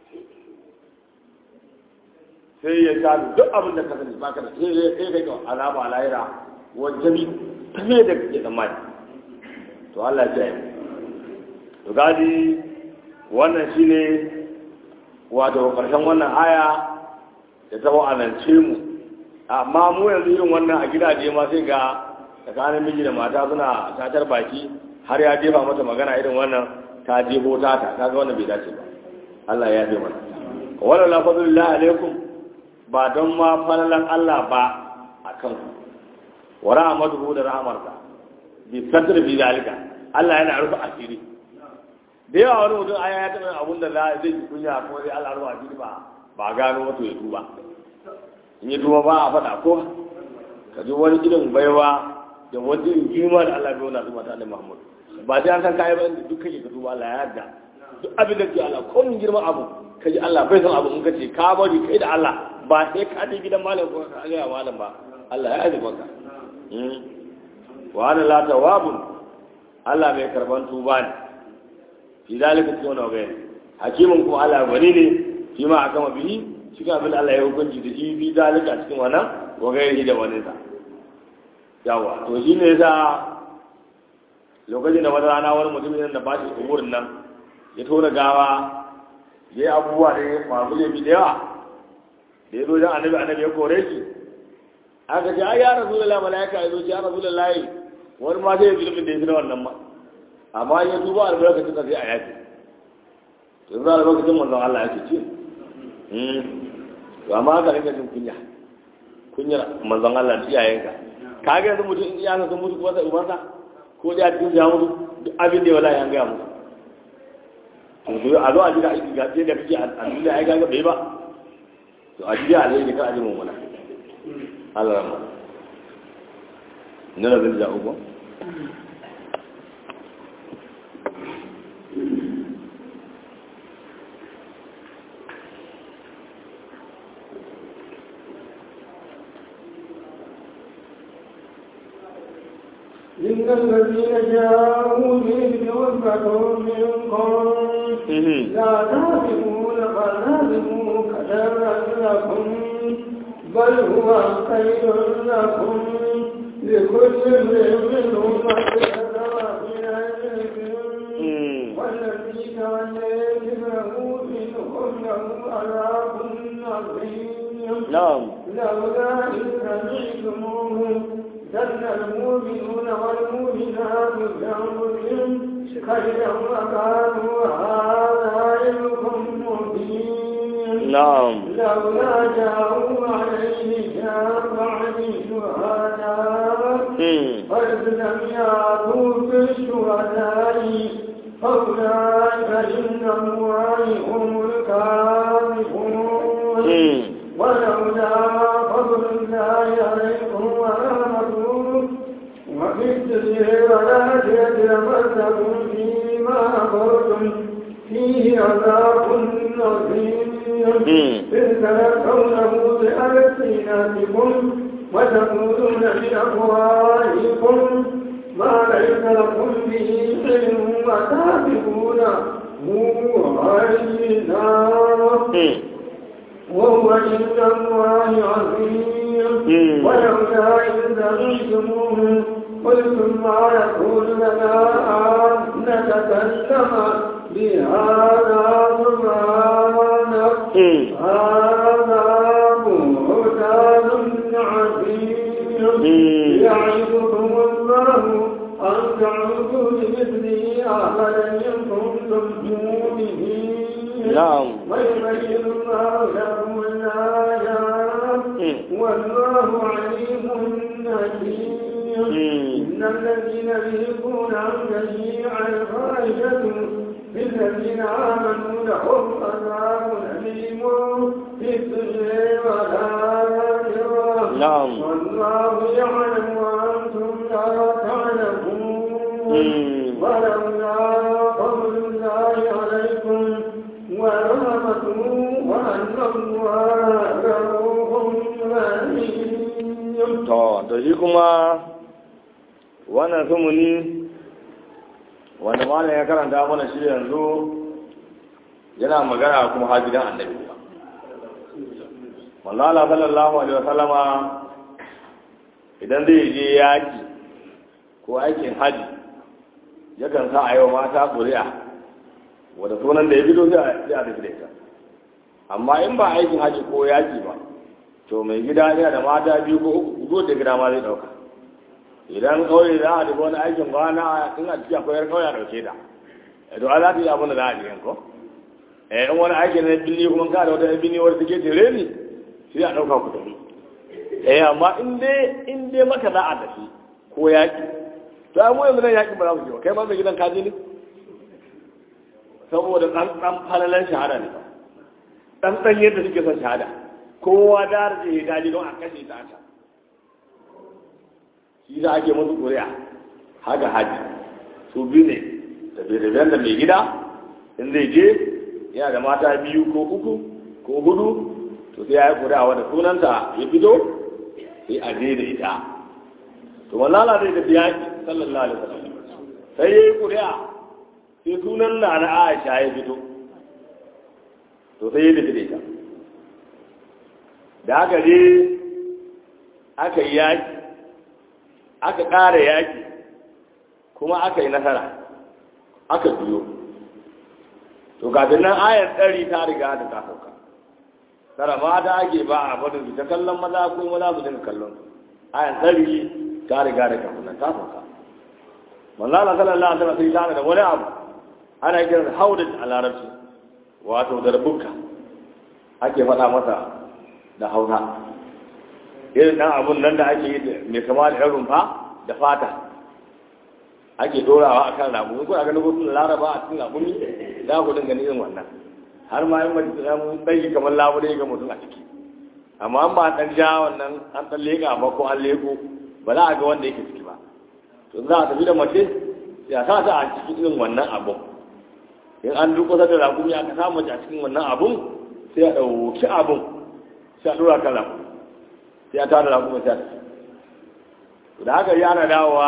sai ya shafi duk abin da ka sani ba ka da sai ya kai kai azaba a lahira wajen tafiye da kake tsammani to Allah ya yi to gadi wannan shine wato karshen wannan aya da ta wa'anance mu amma mu yanzu irin wannan a gidaje ma sai ga tsakanin miji da mata suna tatar baki har ya jefa mata magana irin wannan ta jebo ta ta kaga wannan bai dace ba Allah ya yi mana wala la fadlullahi alaikum ba don ma falalan Allah ba a kan wa rahmatuhu da rahmarsa bi satr bi zalika Allah yana rufe asiri da yawa wani mutum aya ya taɓa abun da za zai yi kunya ko zai Allah rufe asiri ba ba gano wato ya tuba in ya tuba ba a faɗa ko ka ji wani irin baiwa da wani irin girma da Allah bai wani su mata da Muhammad ba sai an san kayi ba inda duk kake ka tuba Allah ya yarda duk abin da ke Allah ko mun girma abu ka ji Allah bai san abu in ka ce ka bari kai da Allah ba sai ka je gidan malam ko ka ga malam ba Allah ya yi maka wa ana la tawabun Allah mai karban tuba ne fi zalika cikin wani wagayen hakimin kuma Allah gwani ne shi ma a kama bihi cikin abin da Allah ya hukunci da shi fi zalika cikin wannan wagayen da wani sa yawa to shi ne sa lokacin da wata rana wani mutumin da ba shi umurin nan ya tona gawa ya yi abubuwa da ya masu laifi da yawa da ya zo jan annabi annabi ya kore shi aka ce ai ya rasu da malaika ya zo ce ya rasu da layi wani ma sai ya zulubin da ya fi na wannan ma amma ya duba albarkacin da sai a yaki to yanzu albarkacin manzon Allah ya ce ce to amma haka rinka jin kunya kunyar manzon Allah da iyayenka ka ga yanzu mutum in iyayenka sun mutu kuma sai ubansa ko da cikin ya mutu duk abin da ya wallahi an gaya musu to a zo a jira aiki ga da kake a duniya ai kaga bai ba to a jira alheri ka aji mummuna Allah rahma ne da zai ja uku إن الذين جاءوا به عصبة منكم لا تعلمون فلازموا كثيرا لكم بل هو خير لكم لكل امرئ منهم مغفرة من علم والذي تولى كبره منهم له عذاب عظيم نعم لولا إذ سمعتموه ذل المؤمنون والمؤمنات بأنفسهم خيرا وقالوا هذا علمكم مبين نعم لولا جاءوا عليه شافعا شهداء فإذ لم يأتوا بالشهداء فأولئك عند الله هم الكاذبون ولولا فضل الله عليكم ورحمته وفي الدنيا والآخرة لمسكم فيما أخرجتم فيه عذاب عظيم إذ تلقونه بألسنتكم وتقولون بأفواهكم ما ليس لكم به علم وتعرفونه غير النار وهو عند الله عظيم ولولا إذ سمعتموه قلتم ما يكون لنا أن نتكلم بهذا سبحانك هذا بهتان عظيم يعظكم الله أن تعودوا لمثله أبدا إن كنتم مؤمنين نعم ويبين الله لكم الآيات والله عليم حكيم إن الذين يهلكون عن تشيع الفاحشة بالذين آمنوا لهم عذاب أليم في الدنيا والآخرة نعم والله يعلم وأنتم لا تعلمون ولولا فضل الله عليكم ورحمته وأن الله رؤوف رحيم to to shi kuma wannan sumuni wanda malam ya karanta mana shi yanzu yana magana kuma hajjidan annabi Mallala sallallahu alaihi wasallama idan zai je yaki ko aikin haji yakan sa a yau mata ƙuri'a wadda sunan da ya fito sai a tafi da ita amma in ba aikin haji ko yaki ba to mai gida ne da mata biyu ko uku ko da gida ma zai dauka idan kauye za a tafi wani aikin kwana in a cikin akwai yar kauye a dauke da to a za ta yi abin da za a jiyan ko eh in wani aikin na binni kuma ka da wata binni wadda take jere ne sai a dauka ku tafi eh amma in dai in dai maka za a tafi ko yaki to ai mu yanzu nan yaki ba za mu je ba kai ma mai gidan kaji ne saboda dan dan falalan shahada ne dan dan yadda suke son shahada kowa da rage ya daji don a kashe ta ta shi za ake musu ƙuri'a haka haji su biyu ne tafiye-tafiyen da mai gida in zai je yana da mata biyu ko uku ko hudu to sai ya yi ƙuri'a wadda sunanta ya fito sai a je da ita to wallahi zai tafi yaki sallallahu alaihi wasallam sai yayi ƙuri'a sai sunan na na Aisha ya fito to sai ya tafi da ita da aka je aka yi yaki aka ƙara yaki kuma aka yi nasara aka biyo to kafin nan ayar ɗari ta riga da ta sauka tara ma da ake ba a fadin su ta kallon maza ko maza su dinga kallon ayar ɗari ta riga da kafin nan ta sauka manzo Allah sallallahu alaihi wasallam sai ta da wani abu ana kiran haudat a larabci wato darbuka ake faɗa masa da hausa irin dan abun nan da ake yi mai kama da rumfa da fata ake dorawa akan rabu ko a ganin gurbin laraba a cikin rabuni za ku dinga irin wannan har ma yin mace ta mun tsayi kamar labure ga mutum a ciki amma an ba dan ja wannan an dan leka ba ko an leko ba za a ga wanda yake ciki ba to za a tafi da mace ya sa ta a cikin irin wannan abun in an duk kusa da rakumi aka samu mace a cikin wannan abun sai a ɗauki abun sai a ɗora kan rakumi sai a tada rakumi sai a tafi da haka yana dawowa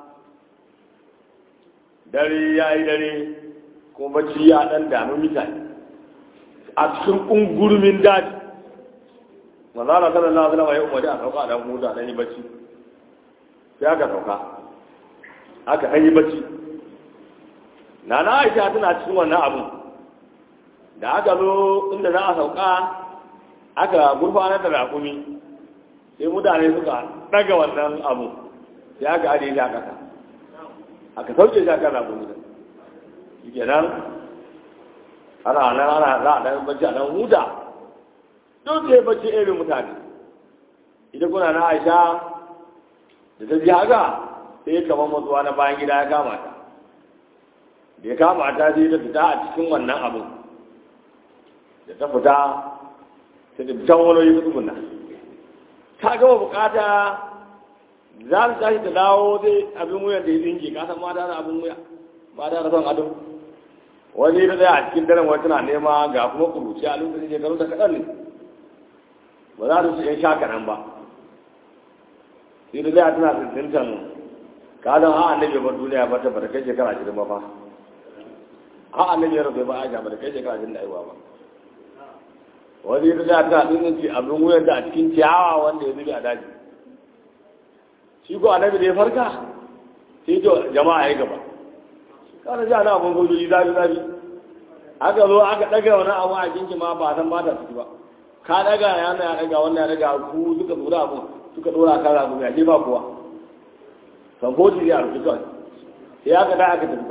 dare ya yi dare kuma bacci ya ɗan dami mutane a cikin ƙungurmin daji manzana sallallahu alaihi wasallam ya umarni a sauka dan huta dan yi bacci sai aka sauka aka an yi bacci na na aisha tana cikin wannan abun da aka zo inda za a sauka aka gurfanar da rakumi sai mutane suka daga wannan abu sai aka ajiye shi a kasa aka sauke shi a kan rakumi da shi kenan ana nan ana za a dan bacci a nan huta duk sai bacci irin mutane idan kuna na aisha da ta ji haka sai kamar matsuwa na bayan gida ya kama ta da ya kama ta sai ta fita a cikin wannan abin da ta fita ta da can wani yi tsuguna ta gama bukata za su tashi ta dawo sai abin wuyan da ya zinke ka san mata da abin wuya mata da son ado wani da zai a cikin daren wani tana nema ga kuma kuruci a lokacin shekaru da kaɗan ne ba za su yan sha kaɗan ba sai da zai tana tsintintan ka zan a annabi bar duniya ba ta bata kai shekara ashirin ba fa a annabi ya rabu ba a ga bata kai shekara ashirin da aiwa ba wani da zai tana tsintinci abin wuyan da a cikin ciyawa wanda ya zube a daji shi ko annabi da ya farka sai to jama'a ya gaba kana ji ana abin gojoji zafi zafi aka zo aka daga wani abu a jinki ma ba san ba ta ciki ba ka daga ya na ya daga wannan ya daga ku suka dora abu suka dora kan rabu ya ce ba kowa san ko ji ya rufe kawai sai aka da aka tafi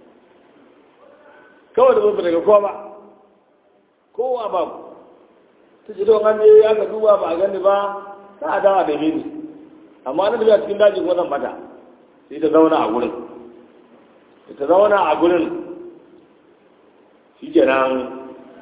kawai da zuwa daga kowa ba kowa ba ku ta ce don an je aka duba ba a gani ba ta a dawa da mini amma na da cikin daji kuma zan bata sai ta zauna a gurin ta zauna a gurin shi kenan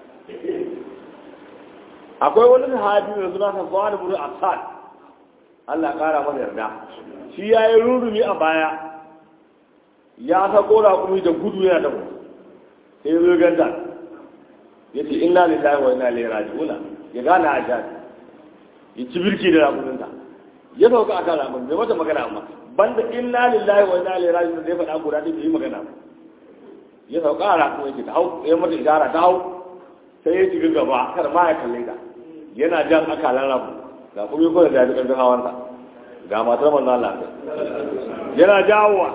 akwai wani sahabi mai suna safwan ibn asad Allah kara masa yarda shi yayi rurumi a baya ya sako raƙumi da gudu yana da sai ya zo ganta ya ce inna lillahi wa inna ilaihi raji'un ya gane a jani ya ci birki da raƙuminta ya sauka a kan raƙumin bai mata magana amma banda inna lillahi wa inna ilaihi raji'un da ya faɗa guda ɗin bai yi magana ba ya sauka a raƙumin ta hau ya mata ishara ta hau sai ya shiga gaba kar ma ya kalle ta yana jan akalan rabu ga kuma ko da ya fi ƙarfin hawansa ga matar manzo Allah yana jawowa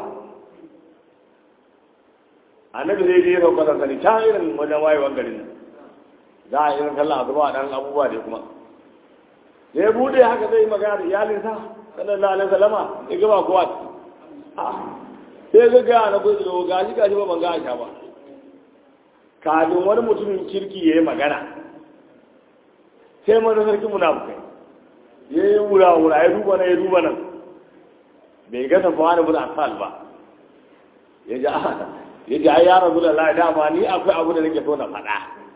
annabi zai je sauka da sani ta irin wajen wayewar garin nan za a irin kallon azuba a ɗan abubuwa da kuma da ya bude haka zai magana da iyalinsa sallallahu alaihi wasallama ya gaba kowa sai ga gaya na gudu da gashi gashi ba ban ga aisha ba kafin wani mutumin kirki ya yi magana sai mana sarki munafukai ya yi wura wura ya duba nan ya duba nan bai ga tafawa da buda asal ba ya ji ya ji ai ya rasu da lai dama ni akwai abu da nake so na faɗa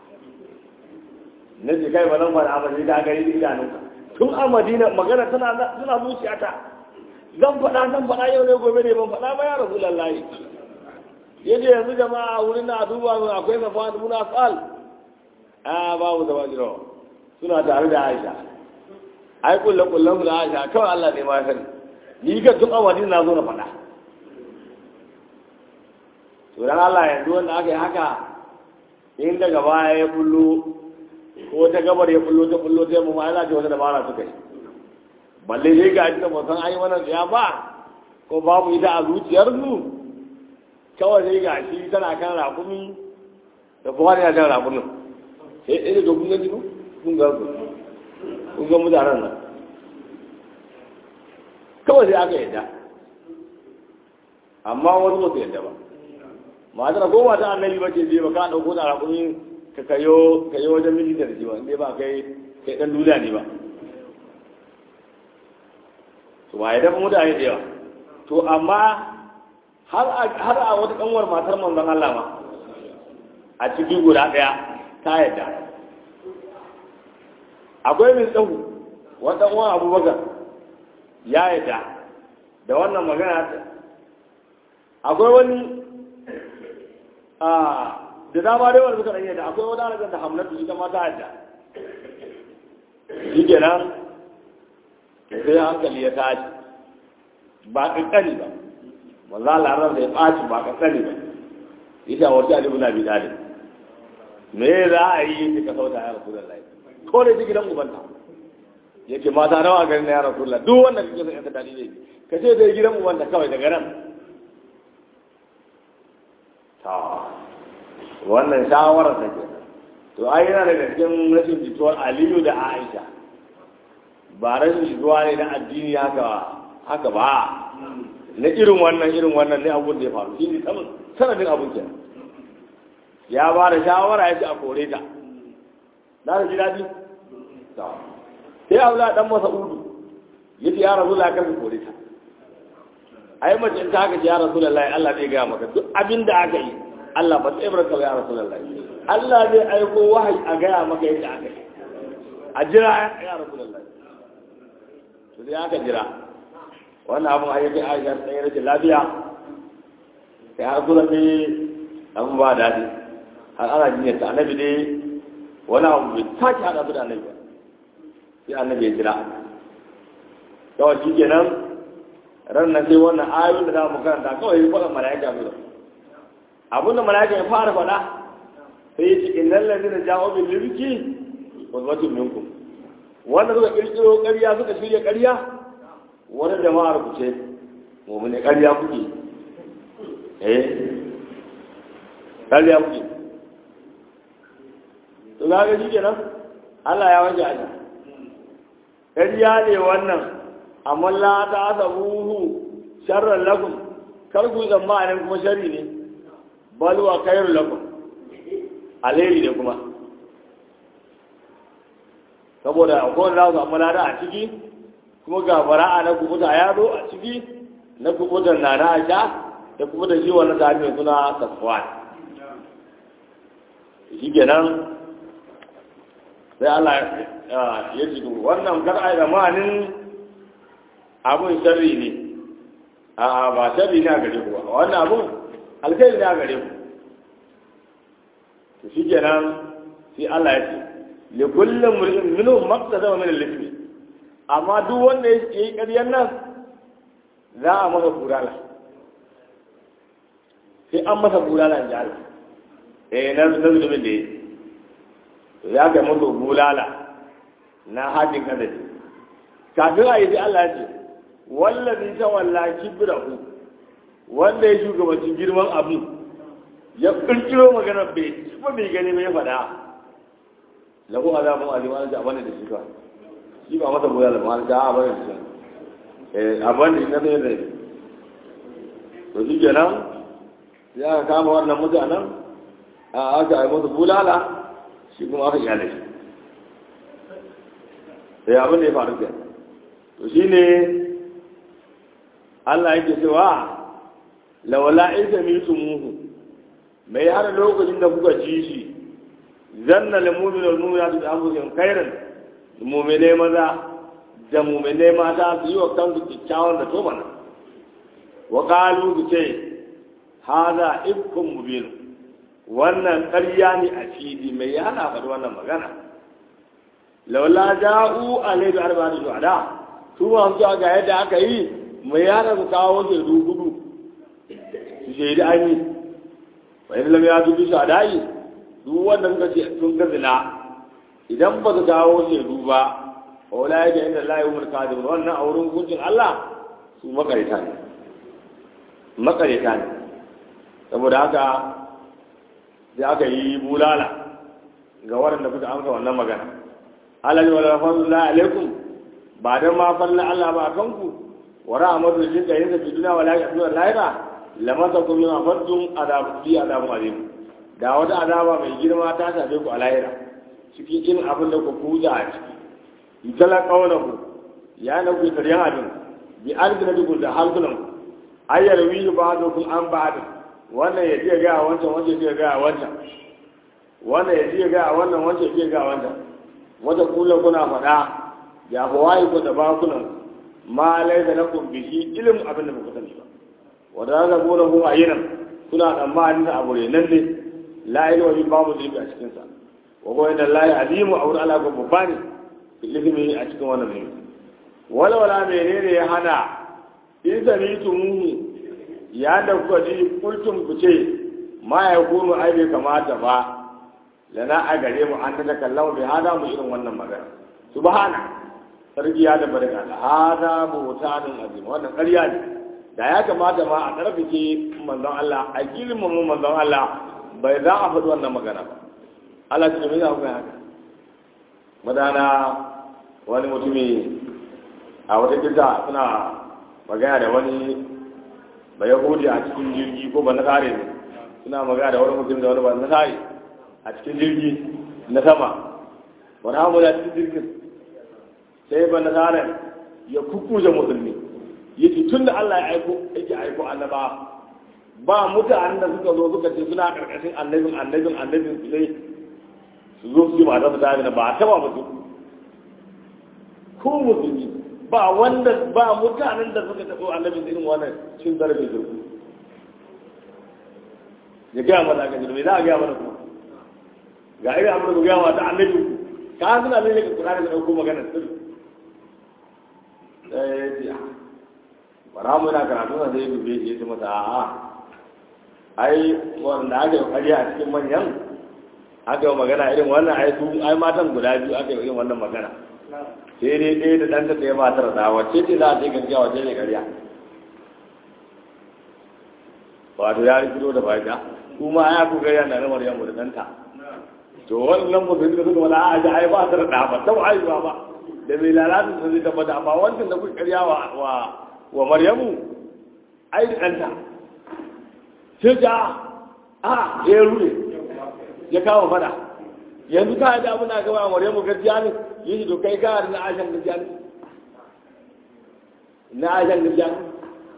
na ji kai ba nan faɗa ba sai da gari da idanunka tun a madina magana tana tana zuciyata zan faɗa zan faɗa yau ne gobe ne ban faɗa ba ya rasu lallahi ya ce yanzu jama'a wurin na duba min akwai safa da muna fal a babu da wajiro suna tare da aisha ai kulle kullen su da aisha kawai allah ne ma sani ni ga tun awadin na zo na faɗa to dan Allah yanzu wanda aka yi haka in daga baya ya bullo ko ta gabar ya bullo ta bullo ta mu ma ana ce wata dabara suka yi balle dai ga ita ba san ayi wannan ya ba ko babu ita a zuciyar su kawai dai ga shi tana kan rakumi da kuma ya kan rakumin sai ɗaya da kun gani kun ga ku kun ga mutanen nan kawai sai aka yadda amma wasu ba su yadda ba matar ko mata annabi ba ce je ba ka dauko da rakumi ka kayo kayo wajen miji da shi ba ba kai kai dan duniya ne ba to ba yadda mutane da yawa to amma har a har a wata kanwar matar manzon Allah ma a cikin guda daya ta yadda akwai min tsahu wata uwan abubakar ya yadda da wannan magana akwai wani da dama dai wanda suka rage da akwai wata alaƙar da hamlatu ita ma ta hajja shi kenan sai hankali ya tashi ba ƙanƙani ba maza larar da ya ɓaci ba ƙanƙani ba ita wata alibu na bidalin me za a yi ka sauta ya rasu da lai ko da gidan ubanta ya ce mata nawa garin na ya rasu da duk wanda kake son yanka daɗi ne ka ce dai gidan ubanta kawai daga nan wannan shawarar ta ke to ai yana daga cikin rashin jituwar aliyu da aisha ba rashin jituwa ne na addini haka haka ba na irin wannan irin wannan ne abun da ya faru shi ne sanadin abun ke ya ba da shawara ya ce a kore ta na da ji daɗi sai abu da ɗan masa udu ya ce ya rasu da kan kore ta ai mace in ta haka ce ya rasu da lai Allah zai gaya maka duk abin da aka yi Allah ba tsaye barka ya rasu da lai Allah zai aiko wahayi a gaya maka yadda aka yi a jira ya rasu da lai to sai aka jira wannan abin a yake aisha tsaye rashin lafiya sai har kula ne abin ba daɗi har ana jinyar ta annabi ne wani abu bai sake haɗa su da annabi ba sai annabi ya jira kawai shi kenan ran nan sai wannan ayoyin da za mu karanta kawai ya faɗa mala'ika mu abin da mala'ika ya fara faɗa sai ya ce innal ladina ja'u bil lirki qudwatun minkum wanda suka kirkiro ƙarya suka shirya ƙarya wani jama'ar ku ce mu'mini ƙarya kuke eh ƙarya kuke to ga shi kenan Allah ya wanke aji ƙarya ne wannan amma la ta asabuhu sharran lakum kar ku tsammanin kuma sharri ne bal wa khairul lakum alheri ne kuma saboda akwai wanda za su amma lada a ciki kuma ga bara'a na kubuta ya zo a ciki na kubuta na na aisha da kubuta shi wannan sahabi mai suna safwan shi kenan sai Allah ya ce wannan kar a yi zamanin abun sharri ne a ba sharri ne a gare ku ba wannan abun alkhairi ne a gare ku to shi kenan sai Allah ya ce li kullum mur'in minhum maqtada min al-ithmi amma duk wanda ya yi ƙaryan nan za a masa burala sai an masa burala in ji Allah eh na zulumin da ya to ya kai masa bulala na hajjin kadari kafin a yi sai Allah ya ce wallazi ta walla kibrahu wanda ya shugabancin girman abu ya kirkiro magana bai kuma bai gani bai faɗa lahu azabun alim an ja bane da shi ba shi ba masa boya da mal ja bane da shi eh abin da na sai da to shi kenan ya kama wannan mutanen a aka yi masa bulala shi kuma aka iyale shi sai abin da ya faru kenan to shine Allah yake cewa lawala isa mitumuhu mai har lokacin da kuka ji shi zanna lil mu'minu wal mu'minatu bi anfusihim khairan mu'mine maza da mu'mine mata su yi wa kansu kyakkyawan da to mana wa qalu su ce hada ifkum mubin wannan ƙarya ne a fili mai yana faɗi wannan magana laula ja'u alayhi arba'atu shuhada su ma su ga yadda aka yi mai yana su kawo shaidu hudu su shaidi an yi bai lam ya dubi shadayi duk wanda suka ce sun ga zina idan ba su kawo shaidu ba wala ya ga inda Allah ya umar kadim wannan a wurin hukuncin Allah su makarita ne makarita ne saboda haka sai aka yi bulala ga waɗanda suka amsa wannan magana alal wa rahmatullahi alaikum ba dan ma falla Allah ba kanku wa rahmatu lil kayin da duniya wala ya duniya lahira lamata kum min afadum adab fi adab azim da wata azaba mai girma ta shafe ku a lahira cikin in abin da ku kuza a ciki idala qawluhu ya na ku taryan abin bi alginadukum da halkunan ayyar wi ba'dukum an ba'd wannan ya ce ga wancan wancan ya ga wancan wannan ya ce ga wannan wancan ya ga wancan wata kula kuna faɗa ya hawaye ku da bakunan ma laisa lakum bihi ilm abin da ba ku sani ba wanda za ku hu ayinan kuna tsammanin da abu ne nan ne la ilma bi babu zilbi a cikin sa wa ko inda la azimu aw ala ko babba ne ilmi a cikin wannan ne wala wala menene ya hana in sami'tumuhu ya da kuka ji kultum ku ce ma ya kunu ai bai kamata ba lana a gare mu an ta kallama bai hada mu irin wannan magana subhana sarki ya da barka da hada buhtanun azim wannan ƙarya ne da ya kamata ma a karfice manzon Allah a girman mu manzon Allah bai za a faɗi wannan magana ba Allah ta mai haka haka madana wani mutumi a wata kisa suna magana da wani ba yahudi a cikin jirgi ko ba na kare ne suna magana da wani mutum da wani ba na kare a cikin jirgi na sama wani hamu da cikin jirgin sai ba na kare ya kukkuje musulmi ya ce tun da Allah ya aiko yake aiko annaba ba mutanen da suka zo suka ce suna karkashin annabin annabin annabin su dai su zo su yi mata su dami ba a taba musu ko musulmi ba wanda ba mutanen da suka tafi annabin irin wannan cin zarafin zurfi ya gaya mana ga jirgin za a gaya mana kuma ga irin abin da gaya mata annabi ka suna ne ka kura da ɗauko magana sirri sai ya ce bara mu yana karatu na zai dube shi ya ce masa a'a ai wanda aka yi ƙarya a cikin manyan aka yi magana irin wannan ai su ai matan guda biyu aka yi irin wannan magana sai dai ɗaya da ɗanta ɗaya matar da wacce ce za a ce gaskiya wacce ne ƙarya wato ya rikido da baki kuma ya ku gaya na ramar yamma da ɗanta to wannan mutum da suka wala a ji ai ba ta da ɗa ba ta haihuwa ba da mai lalata da zai tabbata amma wancan da kuka ƙarya wa wa maryamu ai da ɗanta sai ta a ya rure ya kawo fada yanzu ka yi abin da gaba maryamu gaskiya ne yi to kai ka da na ashan gaskiya ne na ashan gaskiya ne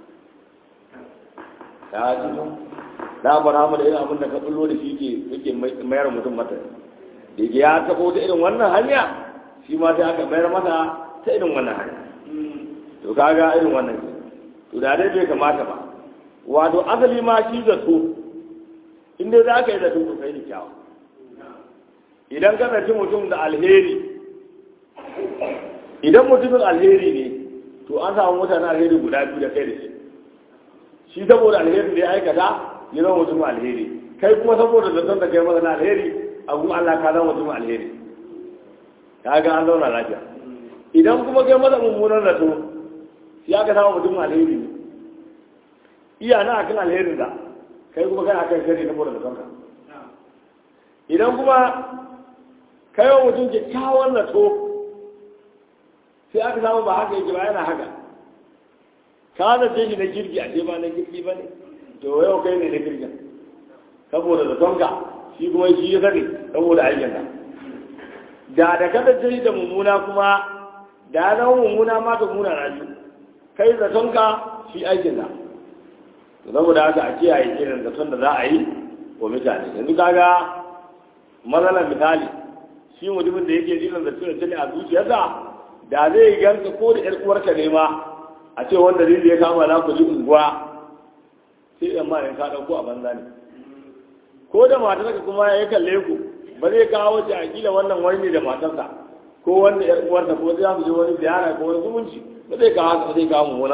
ta ji da bara mu da irin abin da ka bullo da shi ke yake mayar mutum mata da yake ya tabo ta irin wannan hanya shi ma sai aka mayar mata ta irin wannan hanya to kaga irin wannan to da dai bai kamata ba wato asali ma shi zato in dai za ka yi zato to kai da kyawu idan ka zaci mutum da alheri idan mutumin alheri ne to an samu mutane alheri guda biyu da kai da shi shi saboda alherin da ya aikata ya zama mutumin alheri kai kuma saboda zaton da kai masa na alheri a gun Allah ka zama mutumin alheri ka ga an zauna lafiya idan kuma kai masa mummunan zato ya ka samu mutumin alheri ne iya na akan alherin da kai kuma kana kan shari saboda zaton ka idan kuma kai wa mutum kyakkyawan zato sai aka samu ba haka yake ba yana haka ka zace shi na kirki a ce ba na kirki ba ne to yau kai ne na kirkin saboda zatonka shi kuma shi ya sani saboda aikinka da da ka zace shi da mummuna kuma da ya zama mummuna ma ta muna na shi kai zatonka shi aikinka saboda haka a kiyaye irin zaton da za a yi wa mutane yanzu kaga matsalar misali shi mutumin da yake irin zaton da a zuciyarsa da zai ganka ko da 'yar uwarka ne ma a ce wanda zai ya kama na ku ji unguwa sai yan ma ka dauko a banza ne ko da matarka kuma ya kalle ku ba zai kawo ta akila wannan wani ne da matarsa ko wanda yar uwarsa ko zai su je wani ziyara ko wani zumunci ba zai kawo haka zai kawo mummuna abu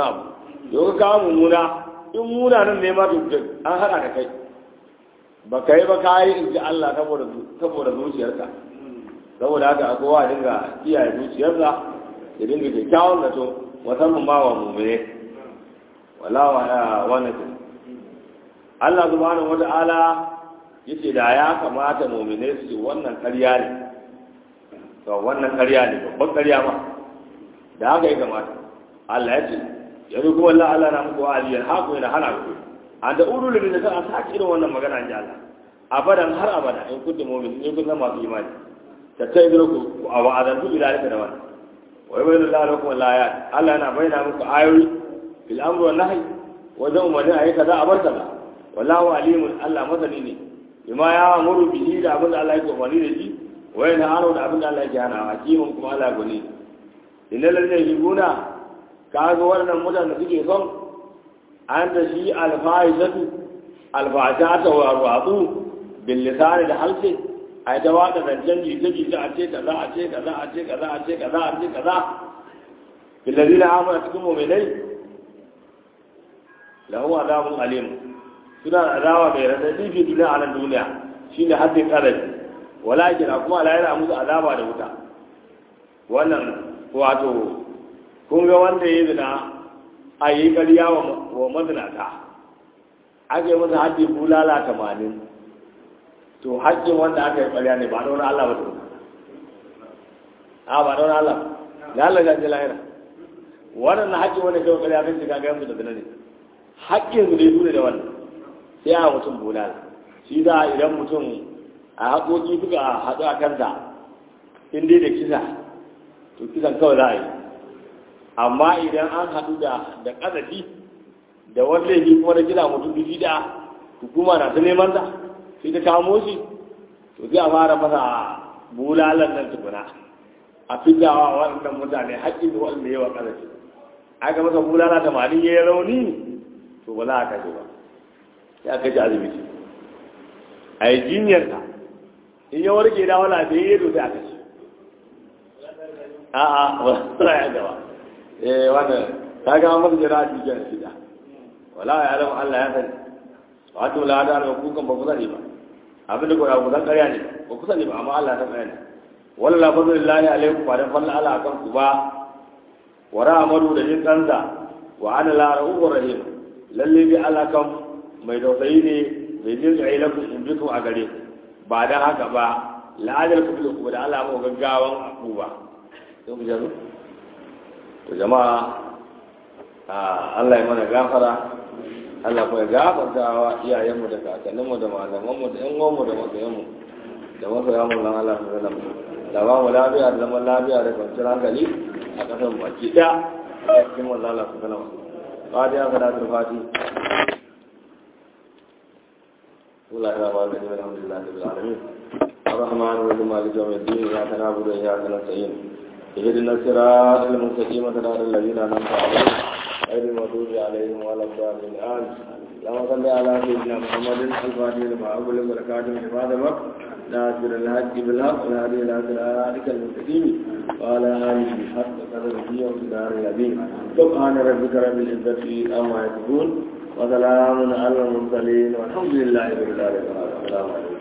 yau ka kawo mummuna in muna nan ne ma to an haɗa da kai ba ka yi ba ka yi in ji Allah saboda zuciyarka saboda haka a kowa dinga kiyaye zuciyarsa ya dinga kyakkyawan zato musamman ba wa mummune wala wa wannan ce Allah subhanahu wa ta'ala yace da ya kamata mummune su wannan ƙarya ne to wannan ƙarya ne babban ƙarya ma da haka ya kamata Allah ya ce yanzu kuma Allah Allah na muku aliyar haku yana hana ku an da ulu da ta sake irin wannan magana in ji Allah abadan har abada in kuntum mu'minin in kun zama masu imani ta ta idro ku a wa'adantu ila alika da wannan wa yubayyinu Allah lakum al-ayat Allah yana bayyana muku ayoyi fil amri wan nahy wajen umarni ayi kaza a bar kaza wallahu alimun Allah masani ne bima ya amuru bihi da abin da Allah yake umarni da shi wa yana hano da abin da Allah yake hana hakimun kuma Allah gani innal ladina yubuna kaga wannan mutanen da suke son an da shi alfahishatu alfahishata wa ruwatu bil lisan da halse ai ta wada zancen jita jita a ce kaza a ce kaza a ce kaza a ce kaza a ce kaza bil ladina amanu cikin mu'minai lahu adabun alim suna da adawa mai radadi fi duniya a nan duniya shine haddin karabi walakin kuma Allah yana musu azaba da wuta wannan wato kun ga wanda ya zina a yi ƙarya wa mazinata aka yi masa haddi bulala tamanin to haƙƙin wanda aka yi ƙarya ne ba da wani Allah ba ta a ba da wani Allah ya Allah gaji lahira wannan na haƙƙin wanda kai ƙarya kan shiga gayan da zina ne haƙƙin su ne su ne da wannan sai a mutum bulala shi da idan mutum a haƙoƙi suka haɗu a kansa in dai da kisa to kisan kawai za a yi amma idan an haɗu da da ƙazafi da wani laifi kuma da gida mutum dubi da hukuma na ta neman ta sai ta kamo shi to sai a fara masa bulalan nan tukuna a fitawa waɗannan mutane haƙƙin da waɗanda yawa ƙazafi aka masa bulala tamanin ya yi rauni to ba za a kashe ba sai a kashe asibiti a yi jinyarka in ya warke da wala da ya yi sai a kashe a'a ba ya gaba eh wannan kaga an maka jira shi kenan shida wala ya alam Allah ya sani wato la da ba ku kan ba ku sani ba abin da ko ya kusan ƙarya ne ba ku sani ba amma Allah ta ƙarya ne wala la fadlillahi alaikum fa dan falla ala akan ku ba wa rahmatu da jin kansa wa ana la rahur rahim lalle bi Allah kan mai tausayi ne mai jin tsaye lakum in bikum a gare ba dan haka ba la'adar ku da Allah mu gaggawan ku ba sai ku jazo to jama'a Allah ya mana gafara Allah kuma ya gafarta wa iyayenmu da kakanninmu da malamanmu da ƴan uwanmu da masoyanmu da masoyan mu nan Allah subhanahu wa da ba mu lafiya da zaman lafiya da kwanciyar hankali a ƙasar baki ɗaya a cikin manzo Allah subhanahu wa ta'ala fatiha salatul fati بسم الله الرحمن الرحيم الحمد لله رب العالمين الرحمن الرحيم مالك يوم الدين اياك نعبد واياك نستعين اهدنا الصراط المستقيم صراط الذين انعمت عليهم غير المغضوب عليهم ولا الضالين امين اللهم صل على سيدنا محمد الفاتح لما اغلق والكاتب لما سبق ناصر الحق بالحق والهادي الى صراطك المستقيم وعلى اله حق قدره ومقدار العظيم سبحان ربك رب العزه عما يصفون وسلام على المرسلين والحمد لله رب العالمين السلام عليكم